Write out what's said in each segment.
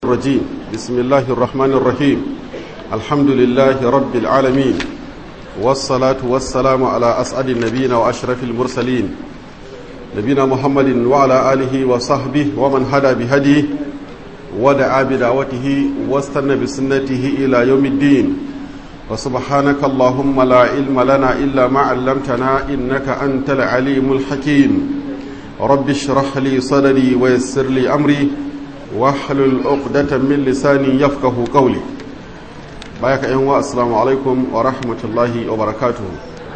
الرجيم بسم الله الرحمن الرحيم الحمد لله رب العالمين والصلاة والسلام على أسعد النبيين وأشرف المرسلين نبينا محمد وعلى آله وصحبه ومن هدى بهديه ودعا بدعوته واستنى بسنته إلى يوم الدين وسبحانك اللهم لا علم لنا إلا ما علمتنا إنك أنت العليم الحكيم رب اشرح لي صدري ويسر لي أمري واحلل عقدة من لساني يفقه قولي بايك أيها السلام عليكم ورحمة الله وبركاته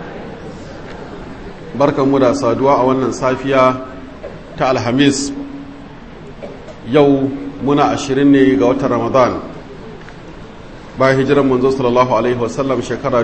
بركة مدى سادوا أولا صافية تا الحميس يو منا عشرين غوة رمضان bayan hijiran manzo sallallahu alaihi wasallam shekara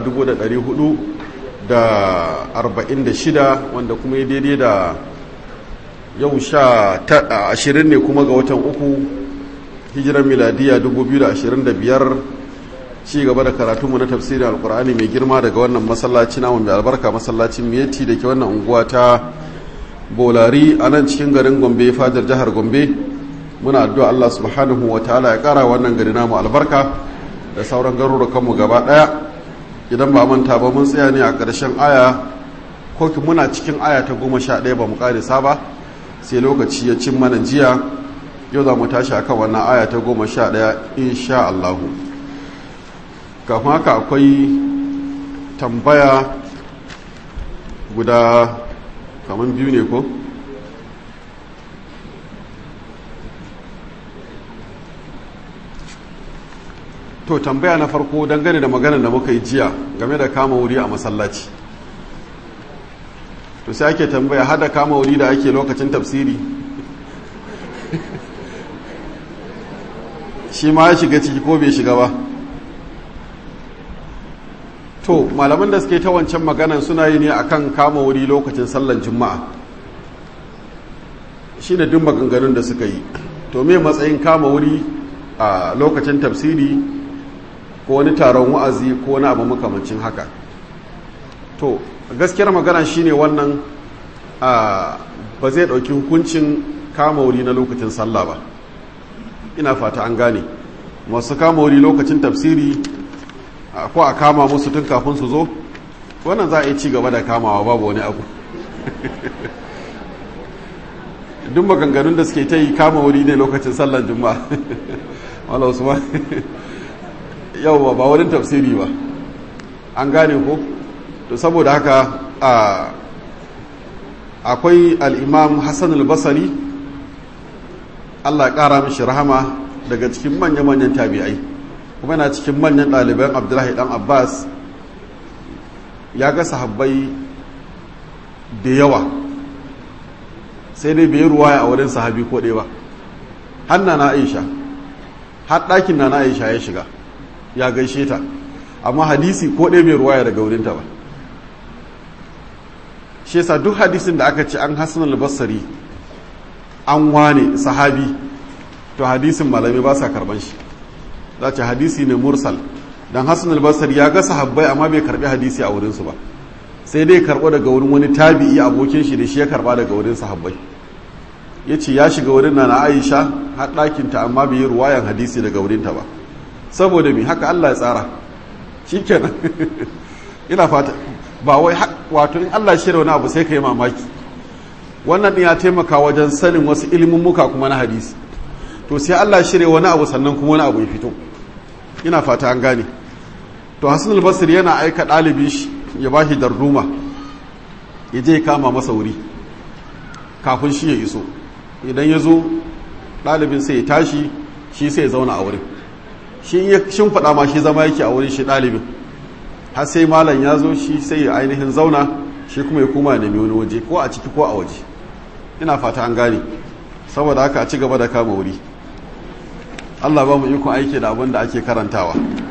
446 wanda kuma ya daidai da yau sha ashirin ne kuma ga watan uku hijiran miladiya 2025 ci gaba da karatunmu na tafsirin alkur'ani mai girma daga wannan masallaci namu mai albarka masallacin miyeti da ke wannan unguwa ta bolari a nan cikin garin gombe fadar jihar gombe muna addu'a allah subhanahu wa ta'ala ya kara wannan gari namu albarka da sauran garurukanmu gaba daya idan ba manta ba mun tsaya ne a ƙarshen aya ko muna cikin aya ta goma sha ɗaya ba mu ƙarisa ba sai lokaci ya cin mana jiya yau za mu tashi a kan wannan aya ta goma sha ɗaya insha Allahu kafin haka akwai tambaya guda kamar biyu ne ko to tambaya na farko dangane da maganar da muka yi jiya game da kama wuri a masallaci to sai ake tambaya hada kama wuri da ake lokacin tafsiri shi ma ya shiga ciki ko bai shiga ba to malaman da suke ta wancan maganan suna yi ne akan kama wuri lokacin sallan juma'a shi ne duk maganganun da suka yi to me matsayin kama wuri a lokacin tafsiri ko wani taron wa'azi ko wani abu makamancin haka to gaskiyar magana shine wannan ba zai ɗauki hukuncin kama wuri na lokacin sallah ba ina fata an gane masu kama wuri lokacin tafsiri ko a kama musu tun kafin su zo wannan za a yi ci gaba da kamawa babu wani abu duk maganganun da suke ta yi kama wuri ne lokacin sallan juma'a wala usman yau ba wurin tafsiri ba an gane ko to saboda haka akwai al'imam hassan al-basari allah ƙara mishi rahama daga cikin manya-manyan tabi'ai kuma yana cikin manyan ɗaliban abdullahi ɗan abbas ya ga sahabbai da yawa sai dai bai ruwaya a wurin sahabi ko ɗaya ba hanna na aisha har ɗakin na na aisha ya shiga ya gaishe ta amma hadisi ko ɗaya bai ruwaya daga wurinta ba shi yasa duk hadisin da aka ce an hasan al-basri an wane sahabi to hadisin malami ba sa karban shi za ce hadisi ne mursal dan hasan al-basri ya ga sahabbai amma bai karbi hadisi a wurinsu ba sai dai karbo daga wurin wani tabi'i abokin shi da shi ya karba daga wurin sahabbai ya ce ya shiga wurin na na aisha har ɗakinta amma bai yi ruwayan hadisi daga wurinta ba saboda mi haka allah ya tsara shi kenan ina fata ba wai wato in Allah shirya wani abu sai ka yi mamaki wannan ɗin ya taimaka wajen sanin wasu ilimin muka kuma na hadisi to sai Allah shirya wani abu sannan kuma wani abu ya fito ina fata an gane to Hassan al-Basri yana aika ɗalibi shi ya bashi darduma ya je kama masa wuri kafin shi ya iso idan ya zo ɗalibin sai ya tashi shi sai ya zauna a wurin shi ya shimfiɗa ma shi zama yake a wurin shi ɗalibin har sai malam ya zo shi sai ya ainihin zauna shi kuma ya koma nemi wani waje ko a ciki ko a waje ina fata an gane saboda haka a ci gaba da kama wuri allah ba mu ikon aiki da abin da ake karantawa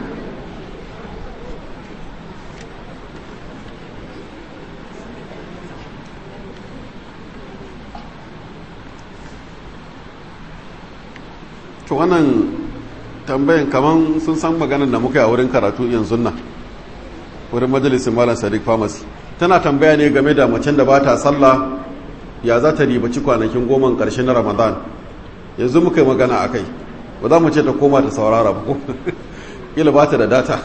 to wannan tambayin kaman sun san maganar da muka yi a wurin karatu yanzu nan wurin majalisin malam sadiq pharmacy tana tambaya ne game da macen da ba ta sallah ya za ta ribaci kwanakin goma ƙarshe na ramadan yanzu muka yi magana a kai ba za mu ce ta koma ta saurara ba ko kila ba ta da data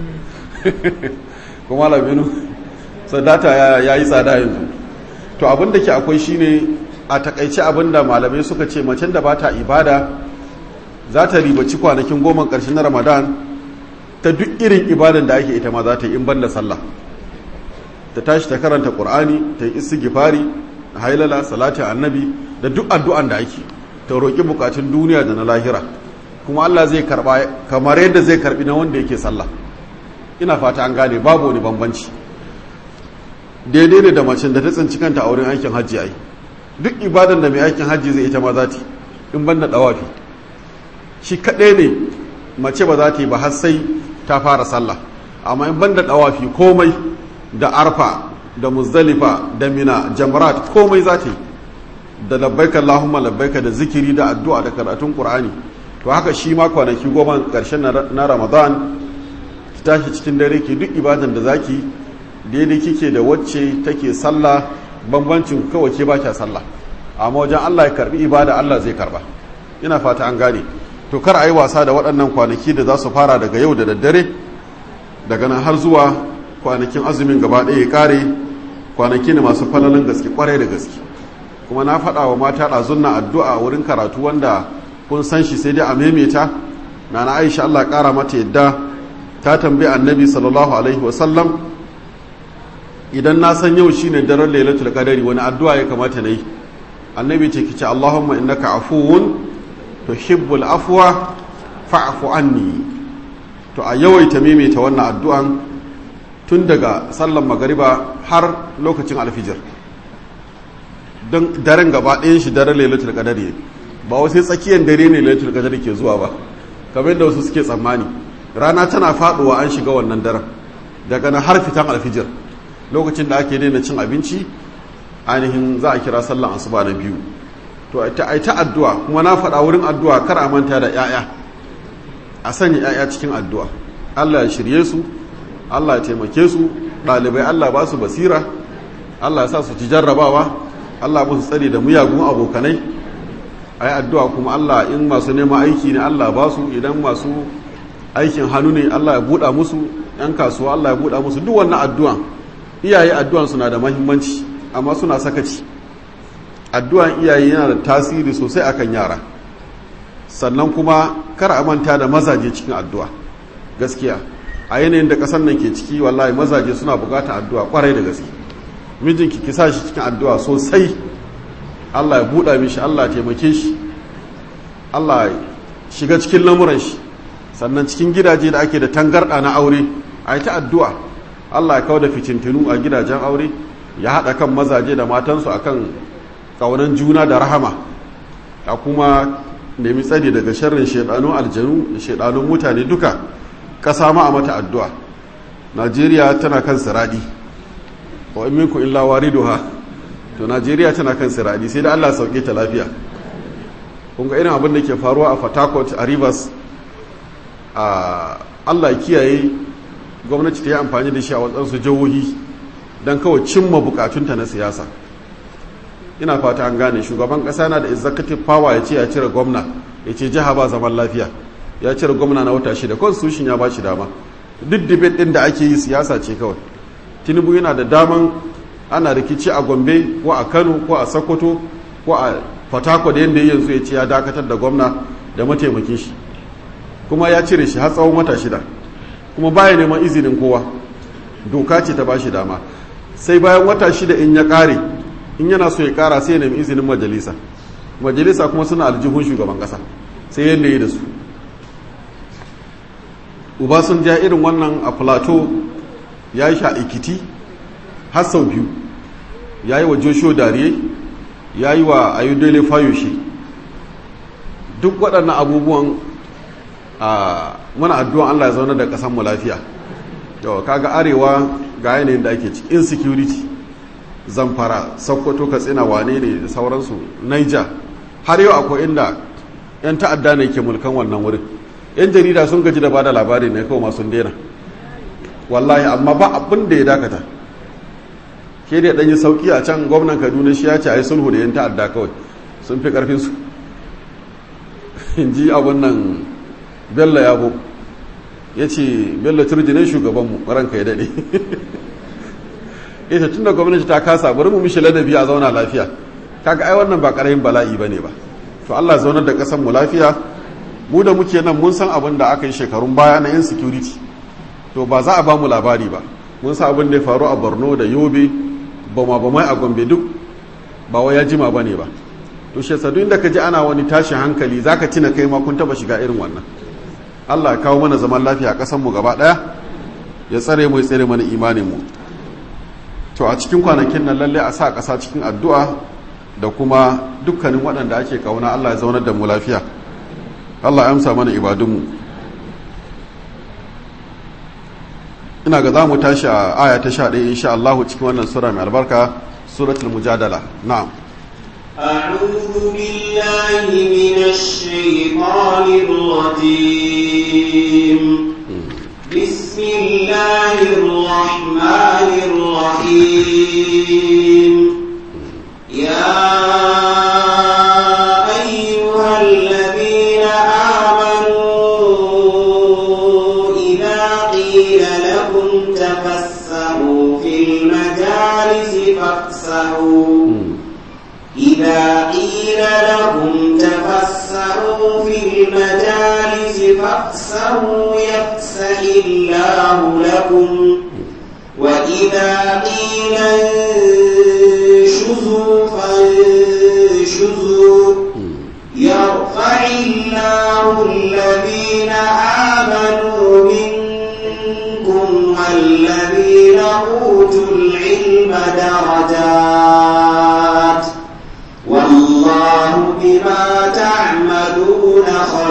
kuma laminu sai data ya yi tsada yanzu to abin da ke akwai shine a takaice abin da malamai suka ce macen da ba ta ibada za ta ribaci kwanakin goma ƙarshen na ramadan ta duk irin ibadan da ake ita ma za ta yi in ban da sallah ta tashi ta karanta ƙur'ani ta yi istighfari hailala salati annabi da duk addu'an da ake ta roƙi bukatun duniya da na lahira kuma Allah zai karba kamar yadda zai karbi na wanda yake sallah ina fata an gane babu wani bambanci daidai ne da macen da ta tsinci kanta a wurin aikin hajji ai duk ibadan da mai aikin hajji zai ita ma za ta in ban da dawafi shi kaɗai ne mace ba za ta yi ba har sai ta fara sallah amma in ban da dawafi komai da arfa da muzdalifa da mina jamrat komai za ta yi da labbaika Allahumma labbaika da zikiri da addu'a da karatun Qur'ani to haka shi ma kwanaki goma karshen na Ramadan ki tashi cikin dare ki duk ibadan da zaki daidai kike da wacce take sallah bambancin kawai ke baki sallah amma wajen Allah ya karbi ibada Allah zai karba ina fata an gane to kar a yi wasa da waɗannan kwanaki da za su fara daga yau da daddare daga nan har zuwa kwanakin azumin gaba ɗaya ya kare kwanaki ne masu falalin gaske kwarai da gaske kuma na faɗa wa mata ɗazun na addu'a wurin karatu wanda kun san shi sai dai a maimaita na na aisha Allah ƙara mata yadda ta tambayi annabi sallallahu alaihi wasallam idan na san yau shine daren lailatul qadari wani addu'a ya kamata na yi annabi ce kice Allahumma innaka afuwun tuhibbul afwa fa'fu anni to a yawaita maimaita wannan addu'an tun daga sallan magariba har lokacin alfijir don daren gaba ɗayan shi daren lailatul qadari ba wasu tsakiyar dare ne lailatul qadari ke zuwa ba kamar yadda wasu suke tsammani rana tana faduwa an shiga wannan daren daga nan har fitan alfijir lokacin da ake daina cin abinci ainihin za a kira sallan asuba na biyu to ai ta addu'a kuma na faɗa wurin addu'a kar a manta da 'ya'ya a sanya 'ya'ya cikin addu'a Allah ya shirye su Allah ya taimake su ɗalibai Allah ba su basira Allah ya sa su ci jarrabawa Allah musu tsari da muyagun abokanai a yi addu'a kuma Allah in masu neman aiki ne Allah ba su idan masu aikin hannu ne Allah ya buɗa musu ‘yan kasuwa Allah ya buɗa musu duk wannan addu'an iyaye addu'an suna da mahimmanci amma suna sakaci addu'an iyaye yana da tasiri sosai akan yara sannan kuma kar a manta da mazaje cikin addu'a gaskiya a yanayin da ƙasar nan ke ciki wallahi mazaje suna buƙatar addu'a kwarai da gaske mijinki ki sa shi cikin addu'a sosai Allah ya buɗa mishi Allah ya taimake shi Allah ya shiga cikin lamuran shi sannan cikin gidaje da ake da tangarɗa na aure a yi ta addu'a Allah ya kawo da fitintinu a gidajen aure ya haɗa kan mazaje da matansu akan ƙaunan juna da rahama a kuma nemi tsari daga sharrin shaidanun aljanu da shaidanun mutane duka ƙasa ma a mata addu'a najeriya tana kan siradi wa in minku illa wariduha to najeriya tana kan siradi sai da allah sauke ta lafiya kun ga irin abin da ke faruwa a fatakot a rivers a allah kiyaye gwamnati ta yi amfani da shi a wasansu jihohi don kawai cimma bukatunta na siyasa ina fata an gane shugaban kasa na da executive power ya ce ya cire gwamna ya ce jiha ba zaman lafiya ya cire gwamna na wata shida constitution ya ba shi dama duk debate din da ake yi siyasa ce kawai tinubu yana da daman ana rikici a gombe ko a kano ko a sokoto ko a fatako da yadda yanzu ya ce ya dakatar da gwamna da mataimakin shi kuma ya cire shi har tsawon wata shida kuma baya neman izinin kowa doka ce ta ba shi dama sai bayan wata shida in ya kare in yana so ya kara sai ya nemi izinin majalisa majalisa kuma suna aljihun shugaban kasa sai yadda yi da su uba sun ja irin wannan a plateau ya yi sha ikiti har sau biyu ya yi wa joshua dariye ya yi wa ayudele fayoshe duk waɗannan abubuwan a muna addu'an allah ya zaune da ƙasanmu lafiya yau kaga arewa ga yanayin da ake ciki insecurity zamfara sokoto katsina wane ne da sauransu naija har yau akwai inda 'yan ta'adda ne ke mulkan wannan wurin 'yan jarida sun gaji da bada labari ne kawai masu daina wallahi amma ba abin da ya dakata ke da ɗanyi sauki a can gwamnan kaduna shi ya ce a yi sulhu da 'yan ta'adda kawai sun fi ƙarfinsu in ji abin nan bello yabo ya ce bello turji ne shugabanmu ranka ya daɗe ya ce tun da gwamnati ta kasa bari mu mishi ladabi a zauna lafiya kaga ai wannan ba ƙaramin bala'i ba ne ba to allah zaunar da ƙasar mu lafiya mu da muke nan mun san abin da aka yi shekarun baya na insecurity to ba za a ba mu labari ba mun san abin da ya faru a borno da yobe bama bamai a gombe duk ba wai ya jima ba ne ba to shi yasa inda ka ji ana wani tashin hankali zaka tina kai ma kun taba shiga irin wannan Allah ya kawo mana zaman lafiya a ƙasar mu gaba ɗaya ya tsare mu ya tsare mana imanin mu to a cikin kwanakin nan lalle a sa ƙasa cikin addu'a da kuma dukkanin waɗanda ake kauna Allah ya zaunar da mu lafiya Allah ya amsa mana ibadun mu ina ga za mu tashi a aya ta 11 insha Allah cikin wannan sura mai albarka suratul mujadala na'am أعوذ بالله من الشيطان الرجيم بسم الله الرحمن الرحيم يا أيها الذين آمنوا إذا قيل لكم تفسحوا في المجالس فافسحوا إذا قيل لهم تفسحوا في المجالس فافسحوا يفسح الله لكم وإذا قيل انشزوا فانشزوا يرفع الله الذين آمنوا منكم والذين أوتوا العلم درجات والله بما تعملون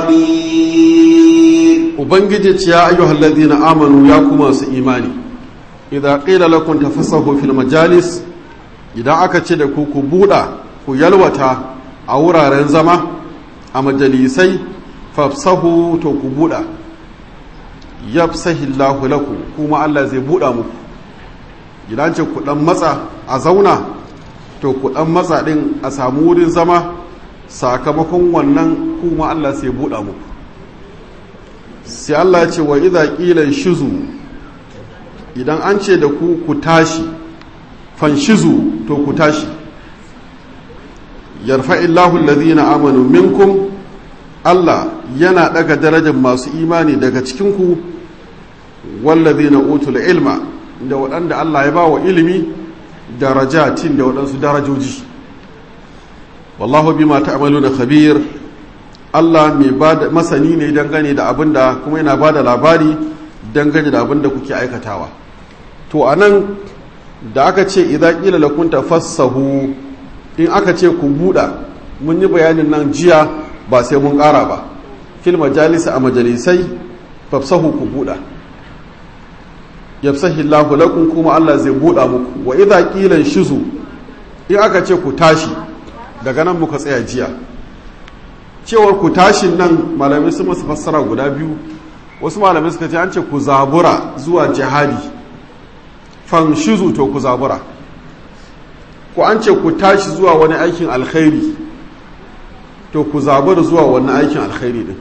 خبير ubangiji ya ayyuhal ladina amanu ya kuma su imani idan qila lakum tafassahu fil majalis idan aka ce da ku ku buɗa ku yalwata a wuraren zama a majalisai fafsahu to ku buɗa yafsahillahu lakum kuma Allah zai buɗa muku idan ce ku dan matsa a zauna to ku dan matsa din a samu wurin zama sakamakon wannan kuma Allah sai buɗa muku sai Allah ya ce wa idza qila shizu idan an ce da ku ku tashi fanshizu to ku tashi yarfa'illahu alladhina amanu minkum Allah yana daga darajar masu imani daga cikin ku walladhina utul ilma da waɗanda Allah ya ba wa ilimi darajatin da waɗansu darajoji wallahu bima ta'maluna khabir Allah mai bada masani ne dangane da abin da kuma yana bada labari dangane da abin da kuke aikatawa to anan da aka ce idan qila lakum tafassahu in aka ce ku buɗa mun yi bayanin nan jiya ba sai mun ƙara ba fil majalisa a majalisai fafsahu ku buɗa yafsahi Allahu lakum kuma Allah zai buɗa muku wa idza qila shizu in aka ce ku tashi daga nan muka tsaya jiya cewar ku tashin nan malamai su masu fassara guda biyu wasu malamai suka ce an ce ku zabura zuwa jihadi fan shizu to ku zabura ko an ce ku tashi zuwa wani aikin alkhairi to ku zabura zuwa wani aikin alkhairi din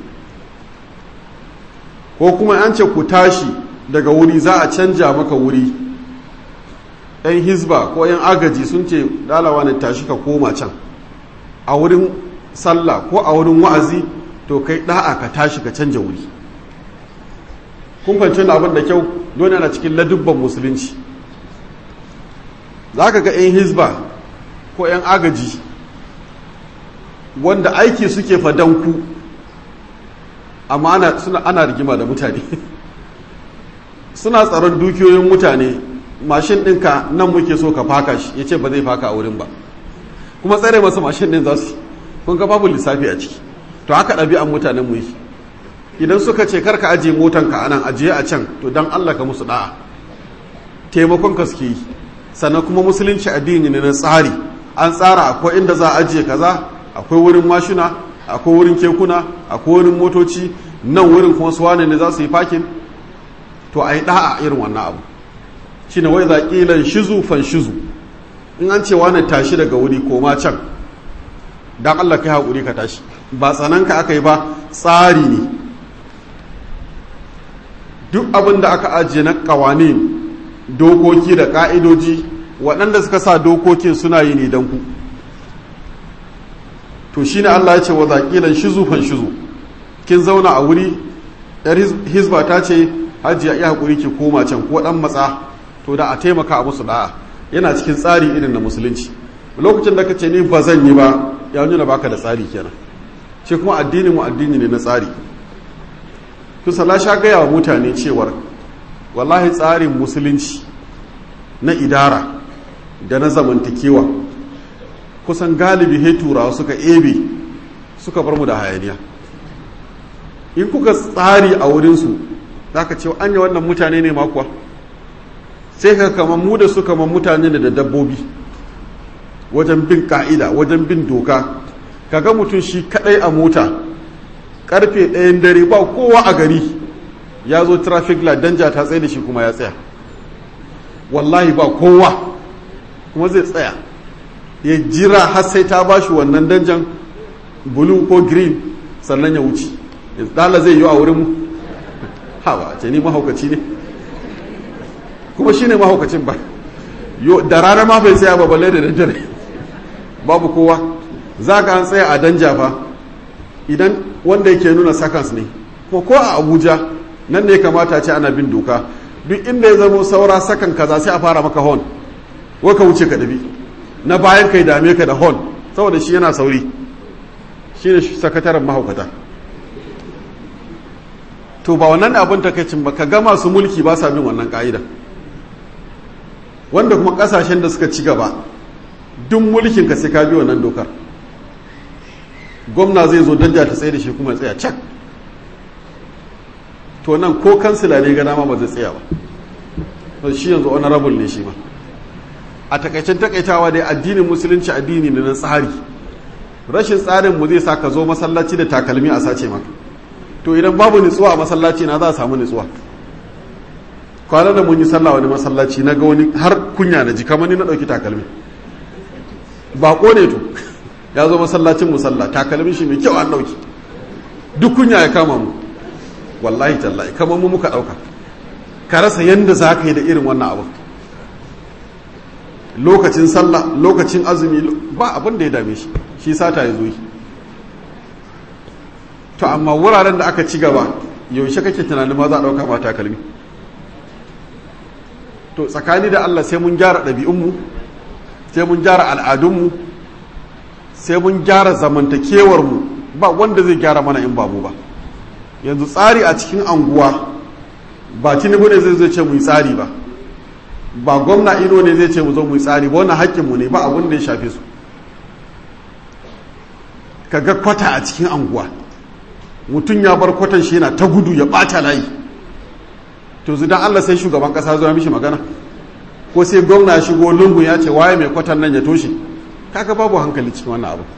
ko kuma an ce ku tashi daga wuri za a canja maka wuri yan hizba ko yan agaji sun ce dalawa ne tashi ka koma can a wurin sallah ko a wurin wa'azi to kai da'a ka tashi ka canja wuri kun fahimci abin da kyau don yana cikin ladubban musulunci za ka ga 'yan hizba ko 'yan agaji wanda aiki suke fadanku amma ana, suna, ana rigima da mutane suna tsaron dukiyoyin mutane mashin ɗinka nan muke so ka faka shi ya ce ba zai faka a wurin ba kuma tsare masa mashin ɗin za su kun ga babu lissafi a ciki to haka ɗabi'an mutanen mu yi idan suka ce karka ajiye motanka a nan ajiye a can to don allah ka musu da'a taimakon ka suke yi sannan kuma musulunci addini ne na tsari an tsara akwai inda za a ajiye kaza akwai wurin mashina akwai wurin kekuna akwai wurin motoci nan wurin kuma su wane ne za su yi fakin to a yi da'a irin wannan abu shi ne wai za ƙilan shizu fan shizu in an ce wane tashi daga wuri koma can don allah kai haƙuri ka tashi ba tsananka aka yi ba tsari ne duk abin da aka ajiye na kawanin dokoki da ka'idoji waɗanda suka sa dokokin suna yi ne don ku to shi ne Allah ya ce wa zaƙilan shizu fan shizu kin zauna a wuri yar hizba ta ce hajiya iya haƙuri ki koma can ko ɗan matsa to da a taimaka a musu da'a yana cikin tsari irin na musulunci lokacin da ka ce ni ba zan yi ba ya nuna baka da tsari kenan shi kuma addinin mu addini ne na tsari kusa la sha gaya wa mutane cewar wallahi tsarin musulunci na idara da na zamantakewa kusan galibi he turawa suka ebe suka bar mu da hayaniya in kuka tsari a wurinsu za ka ce an yi wannan mutane ne makuwa sai ka kama mu da su kama mutane da dabbobi wajen bin ka'ida wajen bin doka kaga mutum shi kadai a mota karfe ɗayan dare ba kowa a gari ya zo traffic light danja ta tsaye da shi kuma ya tsaya wallahi ba kowa kuma zai tsaya ya jira har sai ta bashi wannan danjan blue ko green sannan ya wuce dala zai yi a wurin mu hawa ce ni mahaukaci ne kuma shi ne mahaukacin ba da rana ma bai tsaya ba balle da daddare babu kowa za ka an tsaya a danja fa idan wanda yake nuna seconds ne ko ko a abuja nan ne kamata ce ana bin doka duk inda ya zamo saura sakan kaza sai a fara maka hon wai ka wuce ka dabi na bayan kai dame ka da hon saboda shi yana sauri shi ne sakataren mahaukata to ba wannan abin takaicin ba ka ga masu mulki ba sa bin wannan ka'ida wanda kuma kasashen da suka ci gaba duk mulkin ka sai ka bi wannan dokar gwamna zai zo danja ta tsaye da shi kuma tsaya cak to nan ko kansila ne gana ma ba zai tsaya ba to shi yanzu honorable ne shi ma a takaicen takaitawa dai addinin musulunci addini ne na tsari rashin tsarin mu zai sa ka zo masallaci da takalmi a sace maka to idan babu nutsuwa a masallaci na za a samu nutsuwa kwanan da mun yi sallah wani masallaci na ga wani har kunya na ji kamar ni na ɗauki takalmi bako ne to ya zo masallacin musalla takalmin shi mai kyau an ɗauki duk kunya ya kama mu wallahi tallahi kamar mu muka ɗauka ka rasa yadda za ka yi da irin wannan abu lokacin sallah lokacin azumi ba abin da ya dame shi shi sata ya zo yi to amma wuraren da aka ci gaba yaushe kake tunanin ma za a ɗauka ba takalmi to tsakani da Allah sai mun gyara ɗabi'unmu sai mun gyara al'adunmu sai mun gyara zamantakewarmu ba wanda zai gyara mana in babu ba yanzu tsari a cikin anguwa ba tinubu ne zai zai ce mu yi tsari ba ba gwamna ino ne zai ce mu zo mu yi tsari ba wannan haƙƙinmu ne ba abin da ya shafe su ka ga kwata a cikin anguwa mutum ya bar kwatan shi yana ta gudu ya ɓata layi to zidan Allah sai shugaban kasa zuwa mishi magana ko sai gwamna ya shigo lungu ya ce waye mai kwatan nan ya toshe kaga babu hankali cikin wannan abu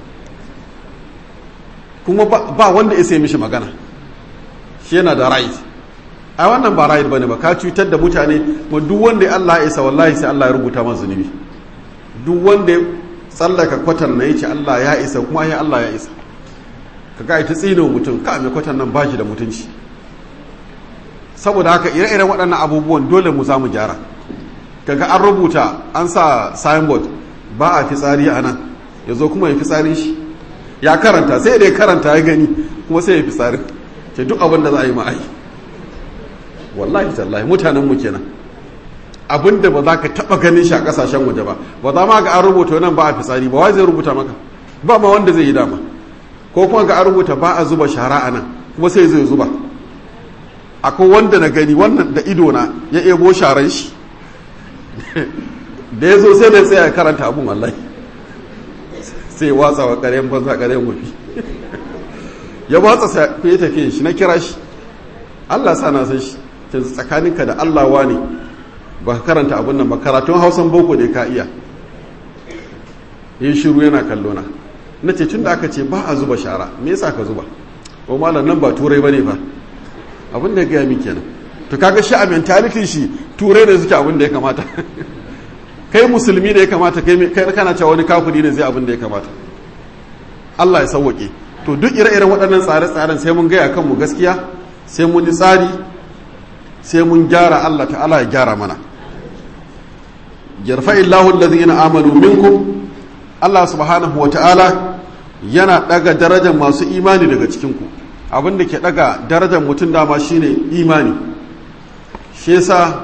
kuma ba wanda ya sai mishi magana shi yana da right a wannan ba right bane ba ka cutar da mutane ma duk wanda ya Allah ya isa wallahi sai Allah ya rubuta masa zunubi duk wanda ya tsallaka kwatan na yace Allah ya isa kuma ya Allah ya isa kaga ita tsino mutum ka mai kwatan nan bashi da mutunci saboda haka ire-iren waɗannan abubuwan dole mu za mu gyara kaga an rubuta an sa signboard ba a fitsari a nan ya zo kuma ya fitsarin shi ya karanta sai da ya karanta ya gani kuma sai ya fitsarin ke duk abin da za a yi ma'ai wallahi tallahi mutanen mu kenan abin da ba za ka taɓa ganin shi a ƙasashen waje ba ba za ma ga an rubuta nan ba a fitsari ba wai zai rubuta maka ba ma wanda zai yi dama ko kuma ga an rubuta ba a zuba shara a nan kuma sai zai zuba akwai wanda na gani wannan da idona ya ebo sharan shi da ya zo sai da tsaya karanta abun wallahi sai watsa wa ƙaryen banza ƙaryen wafi ya watsa sa ya tafiye shi na kira shi Allah sa na san shi ta tsakaninka da Allah wani ba ka karanta abun nan ba karatun hausan boko da ka iya yin shiru yana kallo na na ce tun da aka ce ba a zuba shara me yasa ka zuba o malam nan ba turai bane ba abin da ya gaya min kenan to kaga shi a mentality shi turai ne suke abin da ya kamata kai musulmi ne ya kamata kai kana cewa wani kafiri ne zai abin da ya kamata Allah ya sauwake to duk ire-iren waɗannan tsare-tsaren sai mun gaya kanmu gaskiya sai mun yi tsari sai mun gyara Allah ta'ala ya gyara mana yarfa illahu allazina amanu minkum Allah subhanahu wata'ala yana daga darajar masu imani daga cikinku abin da ke daga darajar mutum dama shine imani shi yasa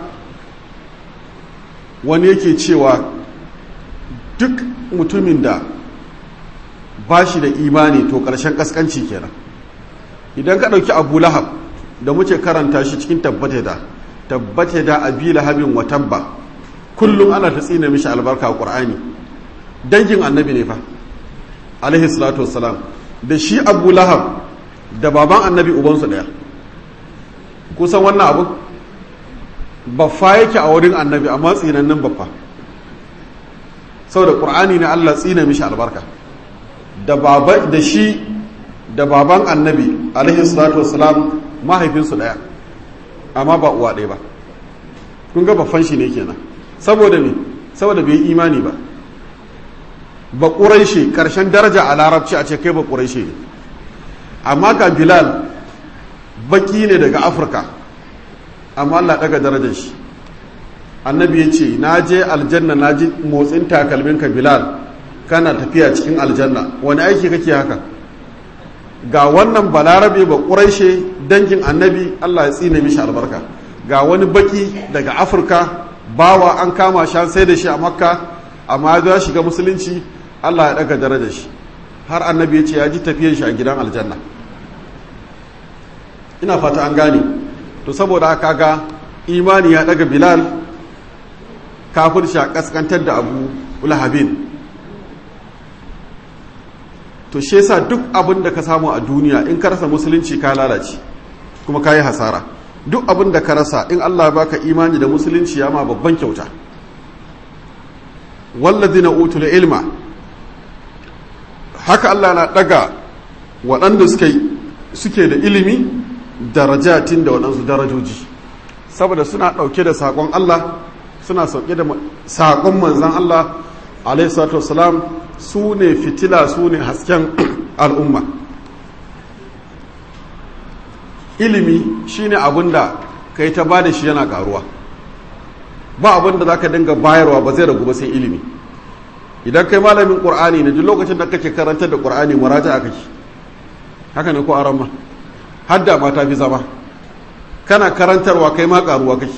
wani yake cewa duk mutumin da ba shi da imani to ƙarshen ƙasƙanci kenan idan ka ɗauki abu lahab da muke karanta shi cikin tabbata da tabbata da abi lahabin wa tabba kullum ana ta tsina mishi albarka a ƙur'ani dangin annabi ne fa alaihi salatu wassalam da shi abu lahab da baban annabi ubansu ɗaya kusan wannan abu baffa yake a wurin annabi amma tsinannin baffa saboda ƙur'ani ne allah tsina mishi albarka da baba da shi da baban annabi alaihi salatu wassalam mahaifinsu ɗaya amma ba uwa ɗaya ba kun ga baffan shi ne kenan saboda me saboda bai imani ba ba ƙuraishe ƙarshen daraja a larabci a ce kai ba ƙuraishe ne amma ga bilal baki ne daga afirka amma allah ɗaga darajar shi annabi ya ce na je aljanna na ji motsin takalminka bilal kana tafiya cikin aljanna wani aiki kake haka ga wannan balarabe ba ƙuraishe dangin annabi allah ya tsine mishi albarka ga wani baki daga afirka bawa an kama shi sai da shi a makka amma ya shiga musulunci allah ya daga darajar shi har annabi ya ce ya ji tafiyar shi a gidan aljanna ina fata an gane to saboda haka ga imani ya daga bilal kafir shi a kaskantar da abu lahabin to shi yasa duk abin da ka samu a duniya in ka rasa musulunci ka lalace kuma ka yi hasara duk abin da ka rasa in Allah baka imani da musulunci ya ma babban kyauta wallazina utul ilma haka Allah na daga waɗanda suke suke da ilimi darajatin da waɗansu darajoji saboda suna ɗauke da saƙon Allah suna sauke da saƙon manzan Allah alaihi salatu wasalam su ne fitila su ne hasken al'umma ilimi shine abin da kai ta ba da shi yana karuwa ba abin da za ka dinga bayarwa ba zai ragu ba sai ilimi idan kai malamin ƙur'ani ne duk lokacin da kake karantar da ƙur'ani muraja a kake haka ne ko aron ma hadda ma ta fi zama kana karantarwa kai ma karuwa kake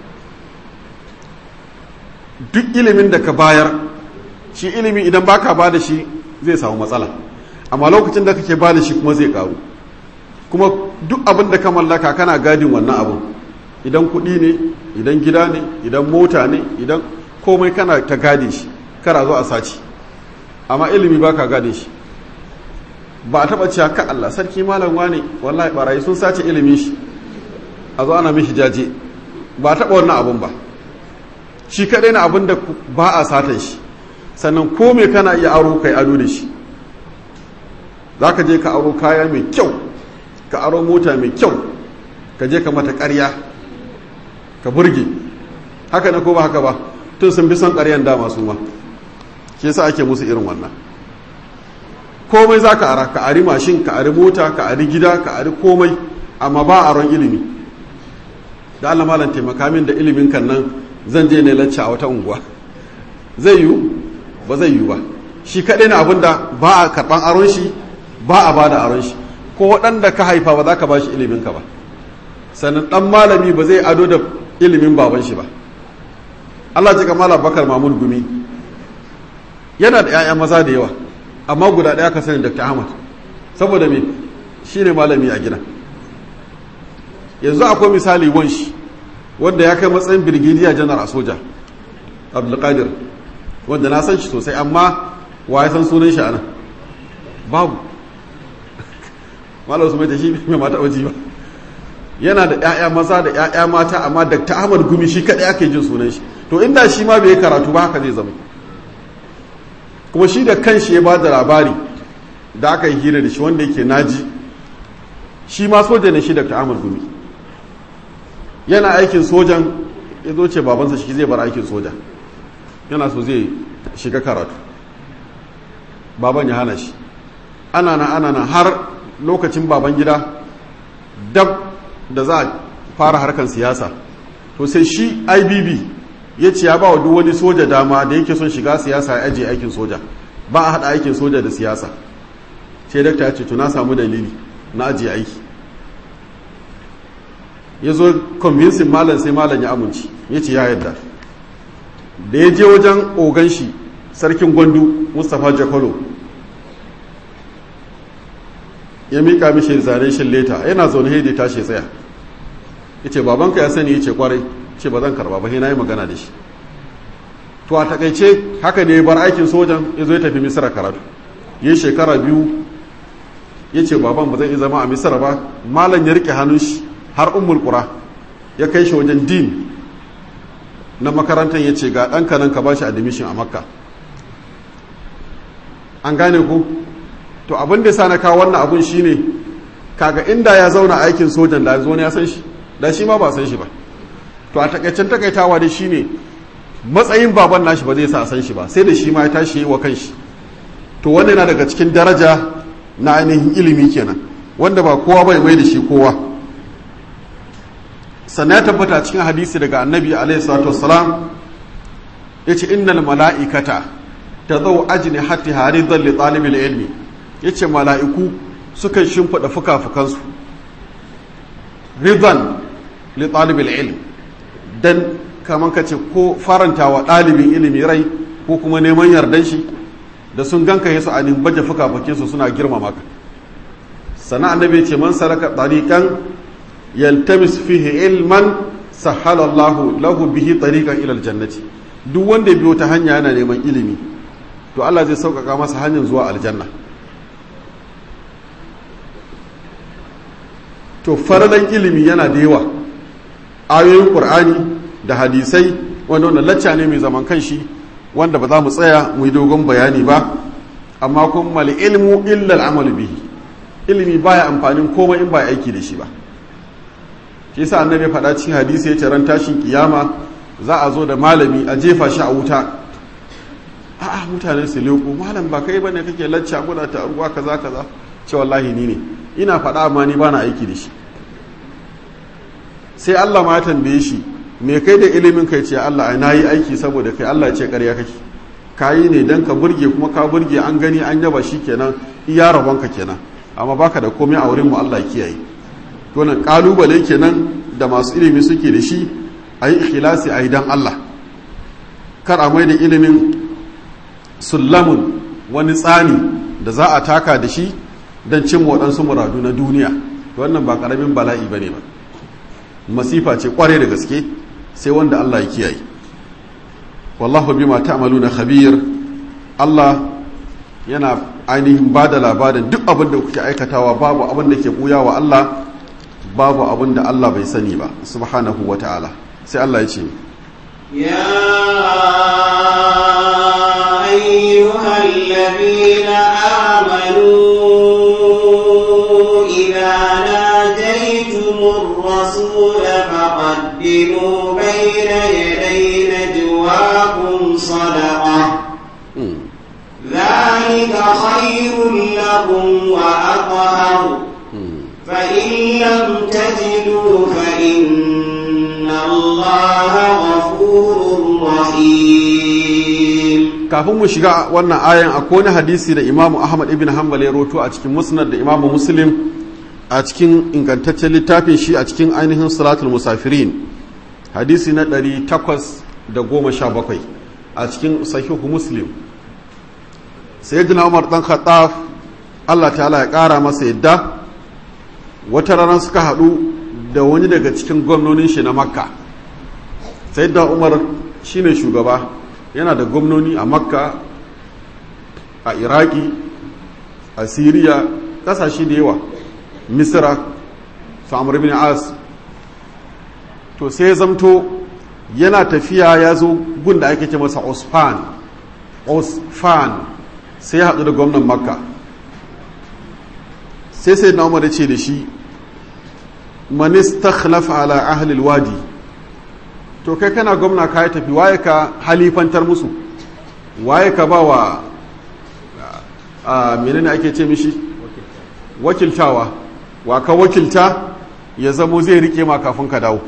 duk ilimin da ka bayar shi ilimi idan baka ba da shi zai samu matsala amma lokacin da kake ba da shi kuma zai karu kuma duk abin da ka mallaka kana gadin wannan abin idan kuɗi ne idan gida ne idan mota ne idan komai kana ta gade shi kara zo a saci amma ilimi baka gade shi ba a taɓa cewa ka Allah sarki malam wane wallahi barayi sun sace ilimin shi a zo ana mishi jaje ba a taɓa wannan abin ba shi kaɗai na abin da ba a satan shi sannan ko me kana iya aro kai ado da shi za ka je ka aro kaya mai kyau ka aro mota mai kyau ka je ka mata ƙarya ka burge haka na ko ba haka ba tun sun bi son ƙaryan dama su ma shi yasa ake musu irin wannan komai za ka ara ka ari mashin ka ari mota ka ari gida ka ari komai amma ba aron ilimi da Allah malam taimaka min da ilimin kan nan zan je ne lacca a wata unguwa zai yiwu ba zai yiwu ba shi kaɗai na abin da ba a karɓan aron shi ba a ba da aron shi ko waɗanda ka haifa ba za ka ba shi ilimin ka ba sannan ɗan malami ba zai ado da ilimin baban shi ba Allah ji kamala bakar mamun gumi yana da 'ya'ya maza da yawa amma guda ɗaya ka sani dr ahmad saboda me shi ne malami a gida yanzu akwai misali wanshi wanda ya kai matsayin birgidiya janar a soja abdulkadir wanda na san shi sosai amma wa ya san sunan shi anan babu malar su mai shi mai mata waje ba yana da 'ya'ya maza da 'ya'ya mata amma dr ahmad gumi shi kaɗai ake jin sunan shi to inda shi ma bai karatu ba haka zai zama kuma shi da kanshi ya ba da labari da aka yi hira da shi wanda yake naji shi ma soja ne shi dr ahmad gumi yana aikin sojan ya zo ce babansa shi zai bar aikin soja yana so zai shiga karatu baban ya hana shi ana na ana na har lokacin baban gida dab da za a fara harkar siyasa to sai shi ibb ya ce ya ba wa duk wani soja dama da yake son shiga siyasa ya ajiye aikin soja ba a haɗa aikin soja da siyasa sai dakta ya ce to na samu dalili na ajiye aiki ya zo convincing malam sai malam ya amince ya ce ya yadda da ya je wajen ogan shi sarkin gwandu mustapha jakolo ya mika mishi zane shi leta yana zaune haidi tashi tsaya ya ce babanka ya sani ya ce kwarai ce ba zan karba ba na yi magana da shi to a takaice haka ne bar aikin sojan ya zo ya tafi misira karatu ya shekara biyu ya ce baban ba zai zama a misira ba malam ya rike hannun shi har ummul qura ya kai shi wajen din na makarantar ya ce ga ɗanka nan ka ba shi admission a makka an gane ku to abin da sa na kawo wannan abun shine kaga inda ya zauna aikin sojan da zo ne ya san shi da shi ma ba san shi ba to a takaicen takaitawa da shine matsayin baban nashi ba zai sa san shi ba sai da shi ma ya tashi wa kanshi to wannan yana daga cikin daraja na ainihin ilimi kenan wanda ba kowa bai mai da shi kowa sannan ya tabbata cikin hadisi daga annabi alaihi salatu wassalam yace innal mala'ikata tadau ajni hatta haridan li talibil ilmi yace mala'iku sukan shimfida fuka-fukansu ridan li talibil ilm dan kaman kace ko farantawa ɗalibin ilimi rai ko kuma neman yardan shi da sun ganka yasu a baje fuka-fukinsu suna girmama ka sana annabi ce man saraka tariqan yaltamis fihi ilman sahala Allah lahu bihi tariqan ila aljannati duk wanda biyo ta hanya yana neman ilimi to Allah zai sauƙaƙa masa hanyar zuwa aljanna to faralan ilimi yana da yawa ayoyin qur'ani da hadisai wanda wannan lacca ne mai zaman kanshi wanda ba za mu tsaya mu yi dogon bayani ba amma kuma mal ilmu illa al'amalu bihi ilimi baya amfanin komai in ba aiki da shi ba shi yasa annabi faɗa cikin hadisi ya ce ran tashin kiyama za a zo da malami a jefa shi a wuta a'a mutane su leko malam ba kai bane kake lacca guda ta ruwa kaza kaza ce wallahi ni ne ina faɗa amma ni bana aiki da shi sai Allah ma ya tambaye shi me kai da ilimin kai ce Allah ai nayi aiki saboda kai Allah ya ce ƙarya kake kayi ne dan ka burge kuma ka burge an gani an yaba shi kenan iya rabonka kenan amma baka da komai a wurin mu Allah ya kiyaye to nan kalubale kenan da masu ilimi suke da shi ayi ikhlasi ayi dan Allah kar a mai da ilimin sullamun wani tsani da za a taka da shi don cin waɗansu muradu na duniya wannan ba ƙaramin bala'i ba ne ba masifa ce ƙware da gaske sai wanda Allah ya kiyaye wallahu bima ta'maluna khabir Allah yana ainihin ba da labarin duk abin da kuke aikatawa babu abin da ke buya wa Allah babu abin da Allah bai sani ba subhanahu wa ta'ala sai Allah ya ce يا أيها الذين آمنوا إذا ناجيتم الرسول فقدموا بين يدي نجواكم صدقة ذلك خير لكم وأطهر فإن لم تجدوا فإن الله غفور رحيم kafin mu shiga wannan ayan akwai wani hadisi da imamu ahmad ibn hanbal ya roto a cikin musnad da imamu muslim a cikin ingantaccen littafin shi a cikin ainihin salatul musafirin hadisi na 817 a cikin sahihu muslim sayyidina umar dan khattab Allah ta'ala ya kara masa yadda wata rana suka haɗu da wani daga cikin gwamnonin shi na makka sayyidina umar shine shugaba yana da gwamnoni a makka a iraki a siriya kasashe da yawa misira su amur bin as to sai ya zamto yana tafiya ya zo gun da ake ce masa osfan osfan sai ya haɗu da gwamnan makka sai sai na umar ce da shi manista ala ahlil wadi to kai kana gwamna ka yi tafi waye ka halifantar musu waye ka ba wa a menene ake ce mishi wakiltawa wa ka wakilta ya zamo zai rike ma kafin ka dawo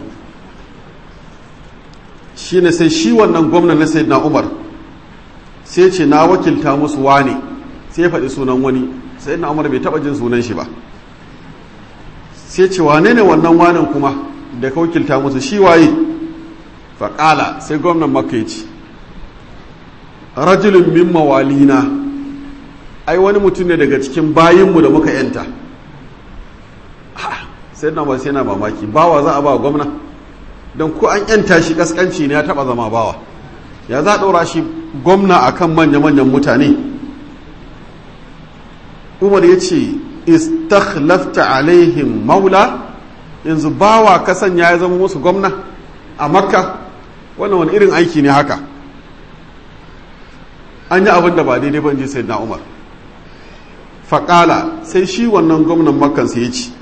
shi ne sai shi wannan gwamnan na sayyidina umar sai ce na wakilta musu wane sai faɗi sunan wani sayyidina umar bai taɓa jin sunan shi ba sai ce wane ne wannan wanen kuma da ka wakilta musu shi waye faƙala sai gwamnan makka ya ce rajulun min mawalina ai wani mutum ne daga cikin bayinmu da muka yanta sai na sai na mamaki bawa za a ba gwamna don ko an yanta shi kaskanci ne ya taba zama bawa ya za a ɗora shi gwamna akan manya-manyan mutane umar ya ce istakhlafta alaihim maula yanzu bawa kasan ya zama musu gwamna a makka wannan wani irin aiki ne haka an yi abin da ba daidai ban ji sai na umar faƙala sai shi wannan gwamnan makansa ya ce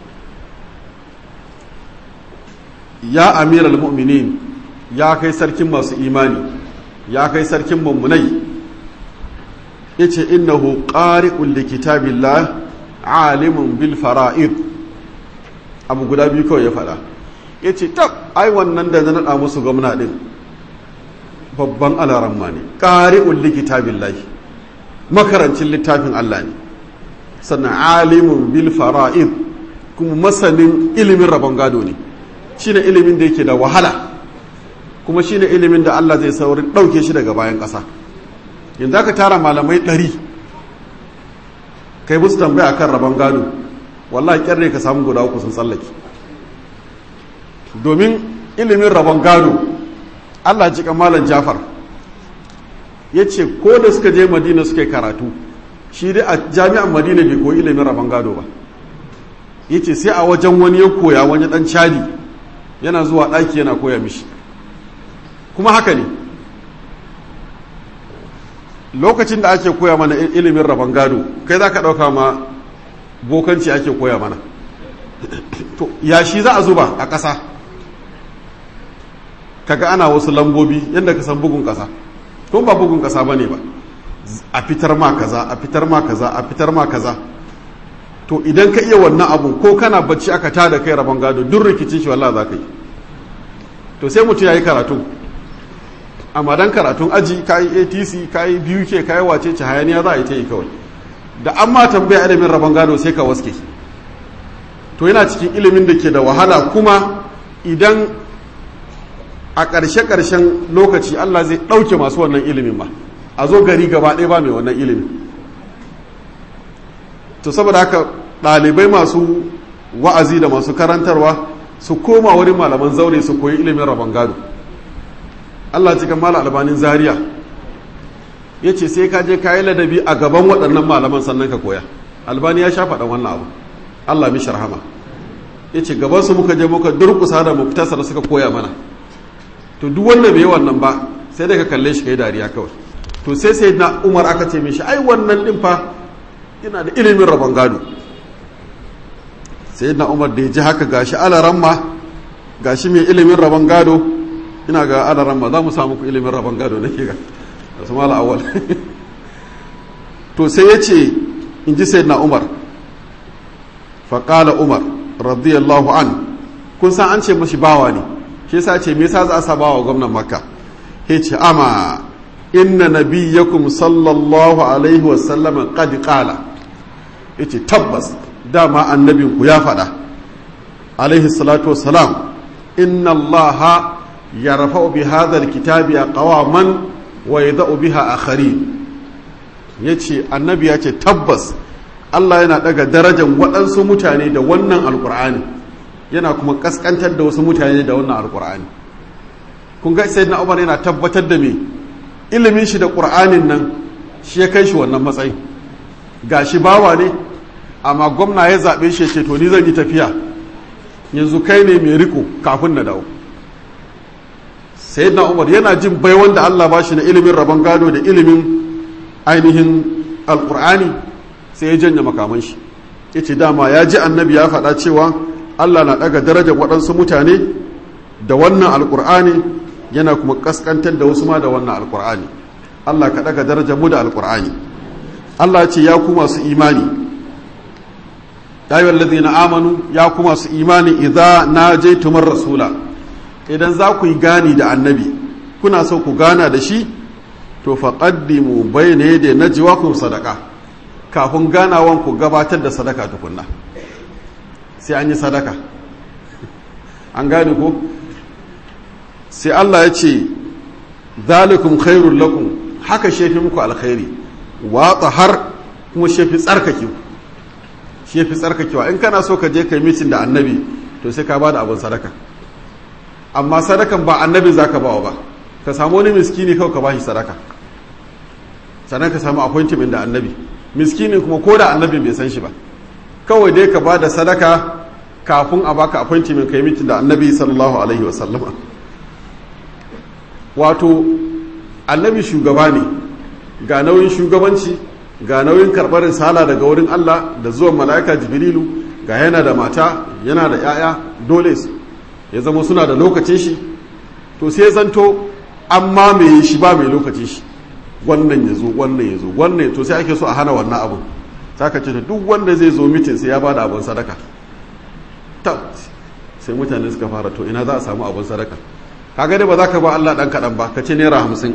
ya amiral mu'minin ya kai sarkin masu imani ya kai sarkin mummunai ya ce innahu ƙari'un da kitabillah alimun bil fara'id abu guda biyu kawai ya faɗa ya ce tab ai wannan da na naɗa musu gwamna ɗin babban alaramma ne ƙari'un da kitabillah makarancin littafin Allah ne sannan alimun bil fara'id kuma masanin ilimin rabon gado ne shine ilimin da yake da wahala kuma shine ilimin da Allah zai saurin ɗauke shi daga bayan ƙasa yanzu aka tara malamai ɗari kai musu tambaya kan rabon gado wallahi kyarre ka samu guda uku sun tsallake domin ilimin rabon gado Allah ji malam Jafar ya ce ko da suka je Madina suka yi karatu shi dai a jami'an Madina bai koyi ilimin rabon gado ba ya ce sai a wajen wani ya koya wani dan cadi yana zuwa ɗaki yana koya mishi kuma haka ne lokacin da ake koya mana ilimin rabon gado kai za ka ɗauka ma bokanci ake koya mana to ya shi za a zuba a ƙasa kaga ana wasu lambobi yadda ka san bugun ƙasa ko ba bugun ƙasa ba ne ba a fitar ma kaza a fitar ma kaza a fitar ma kaza to idan ka iya wannan abu ko kana bacci aka tada kai rabon gado duk rikicin shi wallah za ka yi to sai mutum ya yi karatu amma dan karatun aji ka yi atc ka yi biyu ke ka yi wace ce hayaniya za a yi ta yi kawai da an ma tambaya ilimin rabon gado sai ka waske to yana cikin ilimin da ke da wahala kuma idan a ƙarshe-ƙarshen lokaci allah zai ɗauke masu wannan ilimin ba a zo gari gaba ɗaya ba mai wannan ilimin to saboda haka ɗalibai masu wa'azi da masu karantarwa su koma wurin malaman zaure su koyi ilimin rabon gado Allah cikin mala albanin zaria ya ce sai ka je ka yi ladabi a gaban waɗannan malaman sannan ka koya albani ya sha faɗan wannan abu Allah mishi rahama ya ce gabansu muka je muka durkusa da muftasar suka koya mana to duk wanda bai yi wannan ba sai dai ka kalle shi kai dariya kawai to sai sai na umar aka ce mishi ai wannan din fa yana da ilimin rabon gado sai na umar da ya ji haka gashi alaran ma gashi mai ilimin rabon gado ina ga alaran ma za mu samu ku ilimin rabon gado nake ga da su mala awal to sai ya ce in ji sai na umar faƙala umar radiyallahu an kun san an ce mashi bawa ne shi yasa ce me yasa za a sa bawa gwamnan makka ya ce ama inna nabiyyakum sallallahu alaihi wasallam qad qala yace tabbas dama annabinku ya faɗa alaihi salatu wassalam inna allaha yarfa'u bi hadha alkitabi aqwaman wa yada'u biha akharin yace annabi ya ce tabbas Allah yana daga darajar waɗansu mutane da wannan alkur'ani yana kuma kaskantar da wasu mutane da wannan alkur'ani kun ga sayyidina Umar yana tabbatar da me ilimin shi da ƙur'anin nan shi ya kai shi wannan matsayin ga shi bawa ne amma gwamna ya zaɓe shi ce to ni zan yi tafiya yanzu kai ne mai riko kafin na dawo sai na umar yana jin bai wanda allah ba shi na ilimin rabon gado da ilimin ainihin alƙur'ani sai ya janye makaman shi ya ce dama ya ji annabi ya faɗa cewa allah na ɗaga darajar waɗansu mutane da wannan alƙur'ani yana kuma kaskantar da wasu ma da wannan alkur'ani Allah ka daga darajar mu da alkur'ani Allah ce ya ku masu imani ya yi wallazi na amanu ya ku masu imani idza na je tumar rasula idan za ku yi gani da annabi kuna so ku gana da shi to faƙaddimu bai ne da na jiwakun sadaka kafin ganawan ku gabatar da sadaka tukunna sai an yi sadaka an gane ko sai Allah ya ce zalikum khairul lakum haka shefi muku alkhairi watsa har kuma shefi tsarkake shefi tsarkakewa in kana so ka je kai mitin da annabi to sai ka ba da abin sadaka amma sadakan ba annabi za ka bawa ba ka samu wani miskini kawai ka bashi sadaka sannan ka samu appointment da annabi miskini kuma ko da annabin bai san shi ba kawai dai ka ba da sadaka kafin a baka appointment kai mitin da annabi sallallahu alaihi wasallama wato annabi shugaba ne ga nauyin shugabanci ga nauyin karɓar risala daga wurin Allah da zuwan mala'ika jibrilu ga yana da mata yana da 'ya'ya dole ya zama suna da lokacin shi to sai zanto an mamaye shi ba mai lokacin shi wannan ya zo wannan ya zo wannan to sai ake so a hana wannan abun saka ce duk wanda zai zo mitin sai ya bada abin sadaka ta sai mutane suka fara to ina za a samu abin sadaka kaga dai ba za ka ba Allah dan kaɗan ba ka ce naira hamsin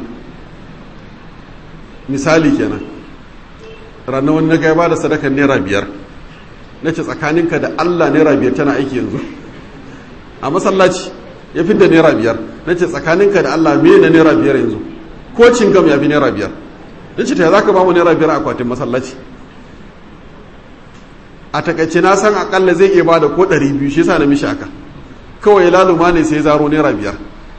misali kenan ranar wani na ba da sadakar naira biyar na ce tsakaninka da Allah naira biyar tana aiki yanzu a masallaci ya fi da naira biyar na ce tsakaninka da Allah me na naira biyar yanzu ko cingam ya fi naira biyar na ce ta za ka ba mu naira biyar a akwatin masallaci a takaice na san akalla zai iya ba da ko ɗari biyu shi sa na mishi aka kawai laluma ne sai zaro naira biyar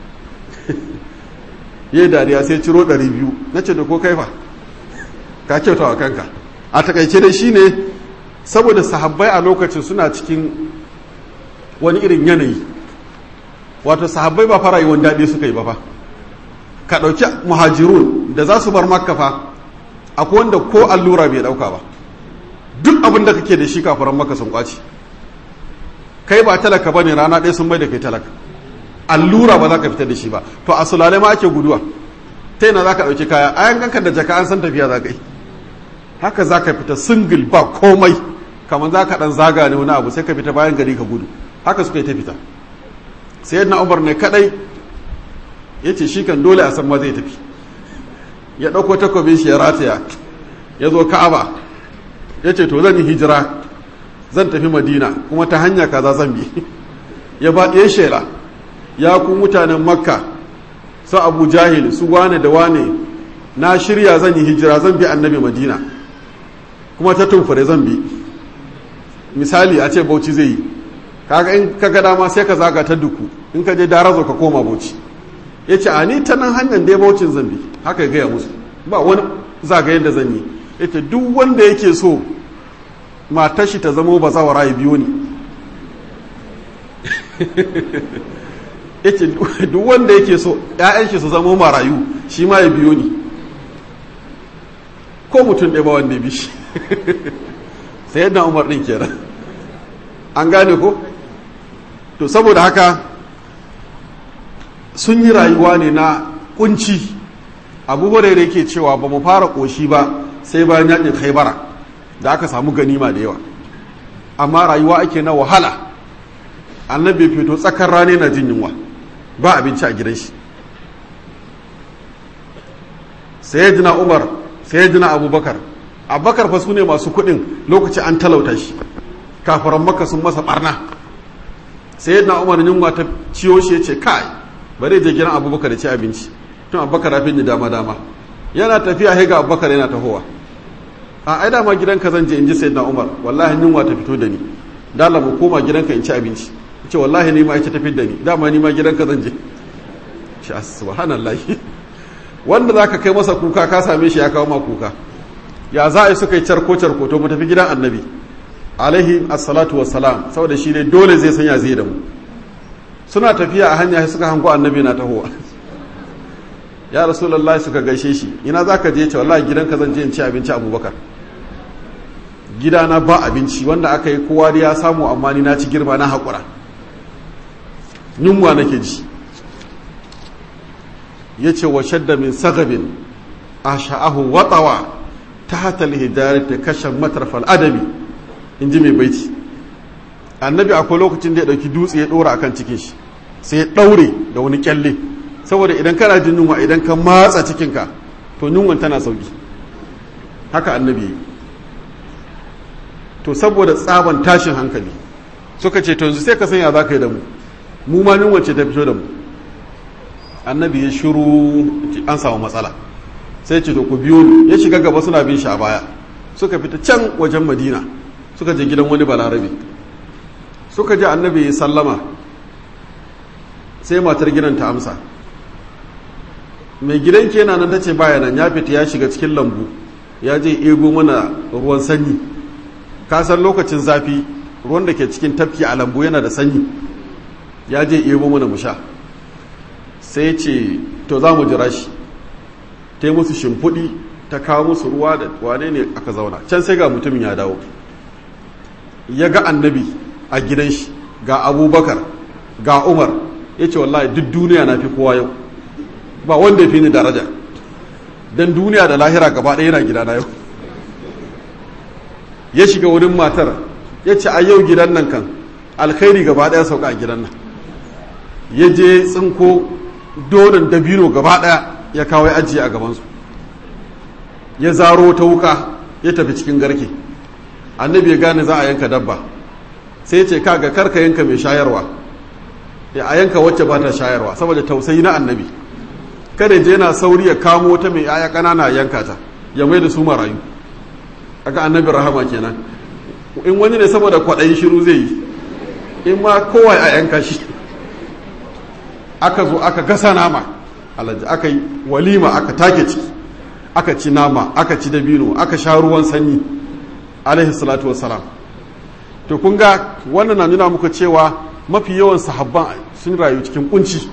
yi dariya sai ciro ɗari biyu na ce da ko kaifa ka kyauta wa kanka a takaice dai shine saboda sahabbai a lokacin suna cikin wani irin yanayi wato sahabbai ba fara yi wani daɗi suka yi ba fa ka ɗauki muhajirun da za su bar makka fa akwai wanda ko allura bai ɗauka ba duk abin da kake da shi kafaran maka sun kwaci kai ba talaka ba ne rana ɗaya sun mai da kai talaka allura ba za ka fitar da shi ba to a sulale ma ake guduwa ta yana za ka ɗauki kaya a yankan da jaka an san tafiya za ka yi haka za ka fita singil ba komai kamar za ka ɗan zaga ne wani abu sai ka fita bayan gari ka gudu haka suka yi ta fita sai yadda umar ne kaɗai ya ce shi kan dole a san ma zai tafi ya ɗauko takobin shi ya rataya ya zo ka'aba ya ce to zan yi hijira zan tafi madina kuma ta hanya kaza zan bi ya ba ya shela ya ku mutanen makka su abu jahil su wane da wane na shirya zan yi hijira zan bi annabi madina kuma ta tumfure zan bi misali a ce bauchi zai yi kaga in ka ga dama sai ka zaga ta duku in ka je darazo ka koma bauchi ya ce a ni ta nan hanyar dai baucin zan bi haka gaya musu ba wani zagayen da zan yi ya ce duk wanda yake so matar shi ta zamo ba zawara ya biyo ni ya ce duk wanda yake so ‘ya'yan shi su zamo marayu shi ma ya biyo ni ko mutum ɗaya ba wanda ya bi shi sai yadda umar ɗin kenan an gane ko to saboda haka sun yi rayuwa ne na kunci abu hurairu yake cewa ba mu fara ƙoshi ba sai bayan yakin khaibara da aka samu ganima da yawa amma rayuwa ake na wahala annabi fito tsakar rane na jin yunwa ba abinci a gidan shi sayyidina umar sayyidina abubakar abubakar fa su ne masu kuɗin lokaci an talauta shi kafaran maka sun masa barna sayyidina umar yunwa ta ciyo shi ya ce kai bare je gidan abubakar da ci abinci tun abubakar rafin da dama dama yana tafiya sai ga abubakar yana tahowa a ai dama gidanka zan je in ji sayyidina umar wallahi yunwa ta fito da ni dala mu koma gidanka in ci abinci ce wallahi ni ma ita tafi da ni dama ni ma gidanka zan je shi subhanallah wanda zaka kai masa kuka ka same shi ya kawo ma kuka ya za a yi suka yi carko carko to mu tafi gidan annabi alaihi assalatu wassalam saboda shi ne dole zai sanya zai da mu suna tafiya a hanya suka hango annabi na tahowa ya rasulullahi suka gaishe shi ina za ka je ce wallahi gidanka zan je in ci abinci abubakar gidana ba abinci wanda aka yi kowa da ya samu amma ni na ci girma na haƙura yunwa nake ji ya ce wa shadda min sagabin a sha'ahu watsawa tahta al-hijarati kashan matrafal adabi inji mai baiti annabi akwai lokacin da ya dauki dutse ya dora akan cikin shi sai ya daure da wani kyalle saboda idan kana jin yunwa idan ka matsa cikinka to yunwan tana sauki haka annabi to saboda tsaban tashin hankali suka ce to yanzu sai ka sanya za ka yi da mu mu ma yunwan ce ta fito da mu annabi ya shiru an samu matsala sai ce to ku biyo ni ya shiga gaba suna bin shi a baya suka fita can wajen madina suka je gidan wani balarabe suka ji annabi ya sallama sai matar gidan ta amsa mai gidanki yana nan ta ce baya nan ya fita ya shiga cikin lambu ya je ego mana ruwan sanyi kasan lokacin zafi ruwan da ke cikin tafki a lambu yana da sanyi ya je ego mana mu sha sai ce to za mu jira shi ta yi musu shimfiɗi ta kawo musu ruwa da wane ne aka zauna can sai ga mutumin ya dawo ya ga annabi a gidan shi ga abubakar ga umar ya ce wallahi duk duniya na fi kowa yau ba wanda ya fi ni daraja don duniya da lahira gaba ɗaya yana gidana yau ya shiga wurin matar ya ce a yau gidan nan kan alkhairi gaba ɗaya sauka a gidan nan ya je tsinko donin dabino gaba ɗaya ya kawo ya ajiye a gabansu ya zaro ta wuka ya tafi cikin garke annabi ya gane za a yanka dabba sai ya ce kaga karka yanka mai shayarwa ya a yanka wacce ba ta shayarwa saboda tausayi na annabi kada je yana sauri ya kamo wata mai yaya kanana yanka ta ya mai da su marayu aka annabi rahama kenan in wani ne saboda kwaɗayin shiru zai yi in ma kowa a yanka shi aka zo aka gasa nama alaji aka yi walima aka take ciki aka ci nama aka ci dabino aka sha ruwan sanyi alaihi salatu wassalam to kun ga wannan na nuna muku cewa mafi yawan sahabban sun rayu cikin kunci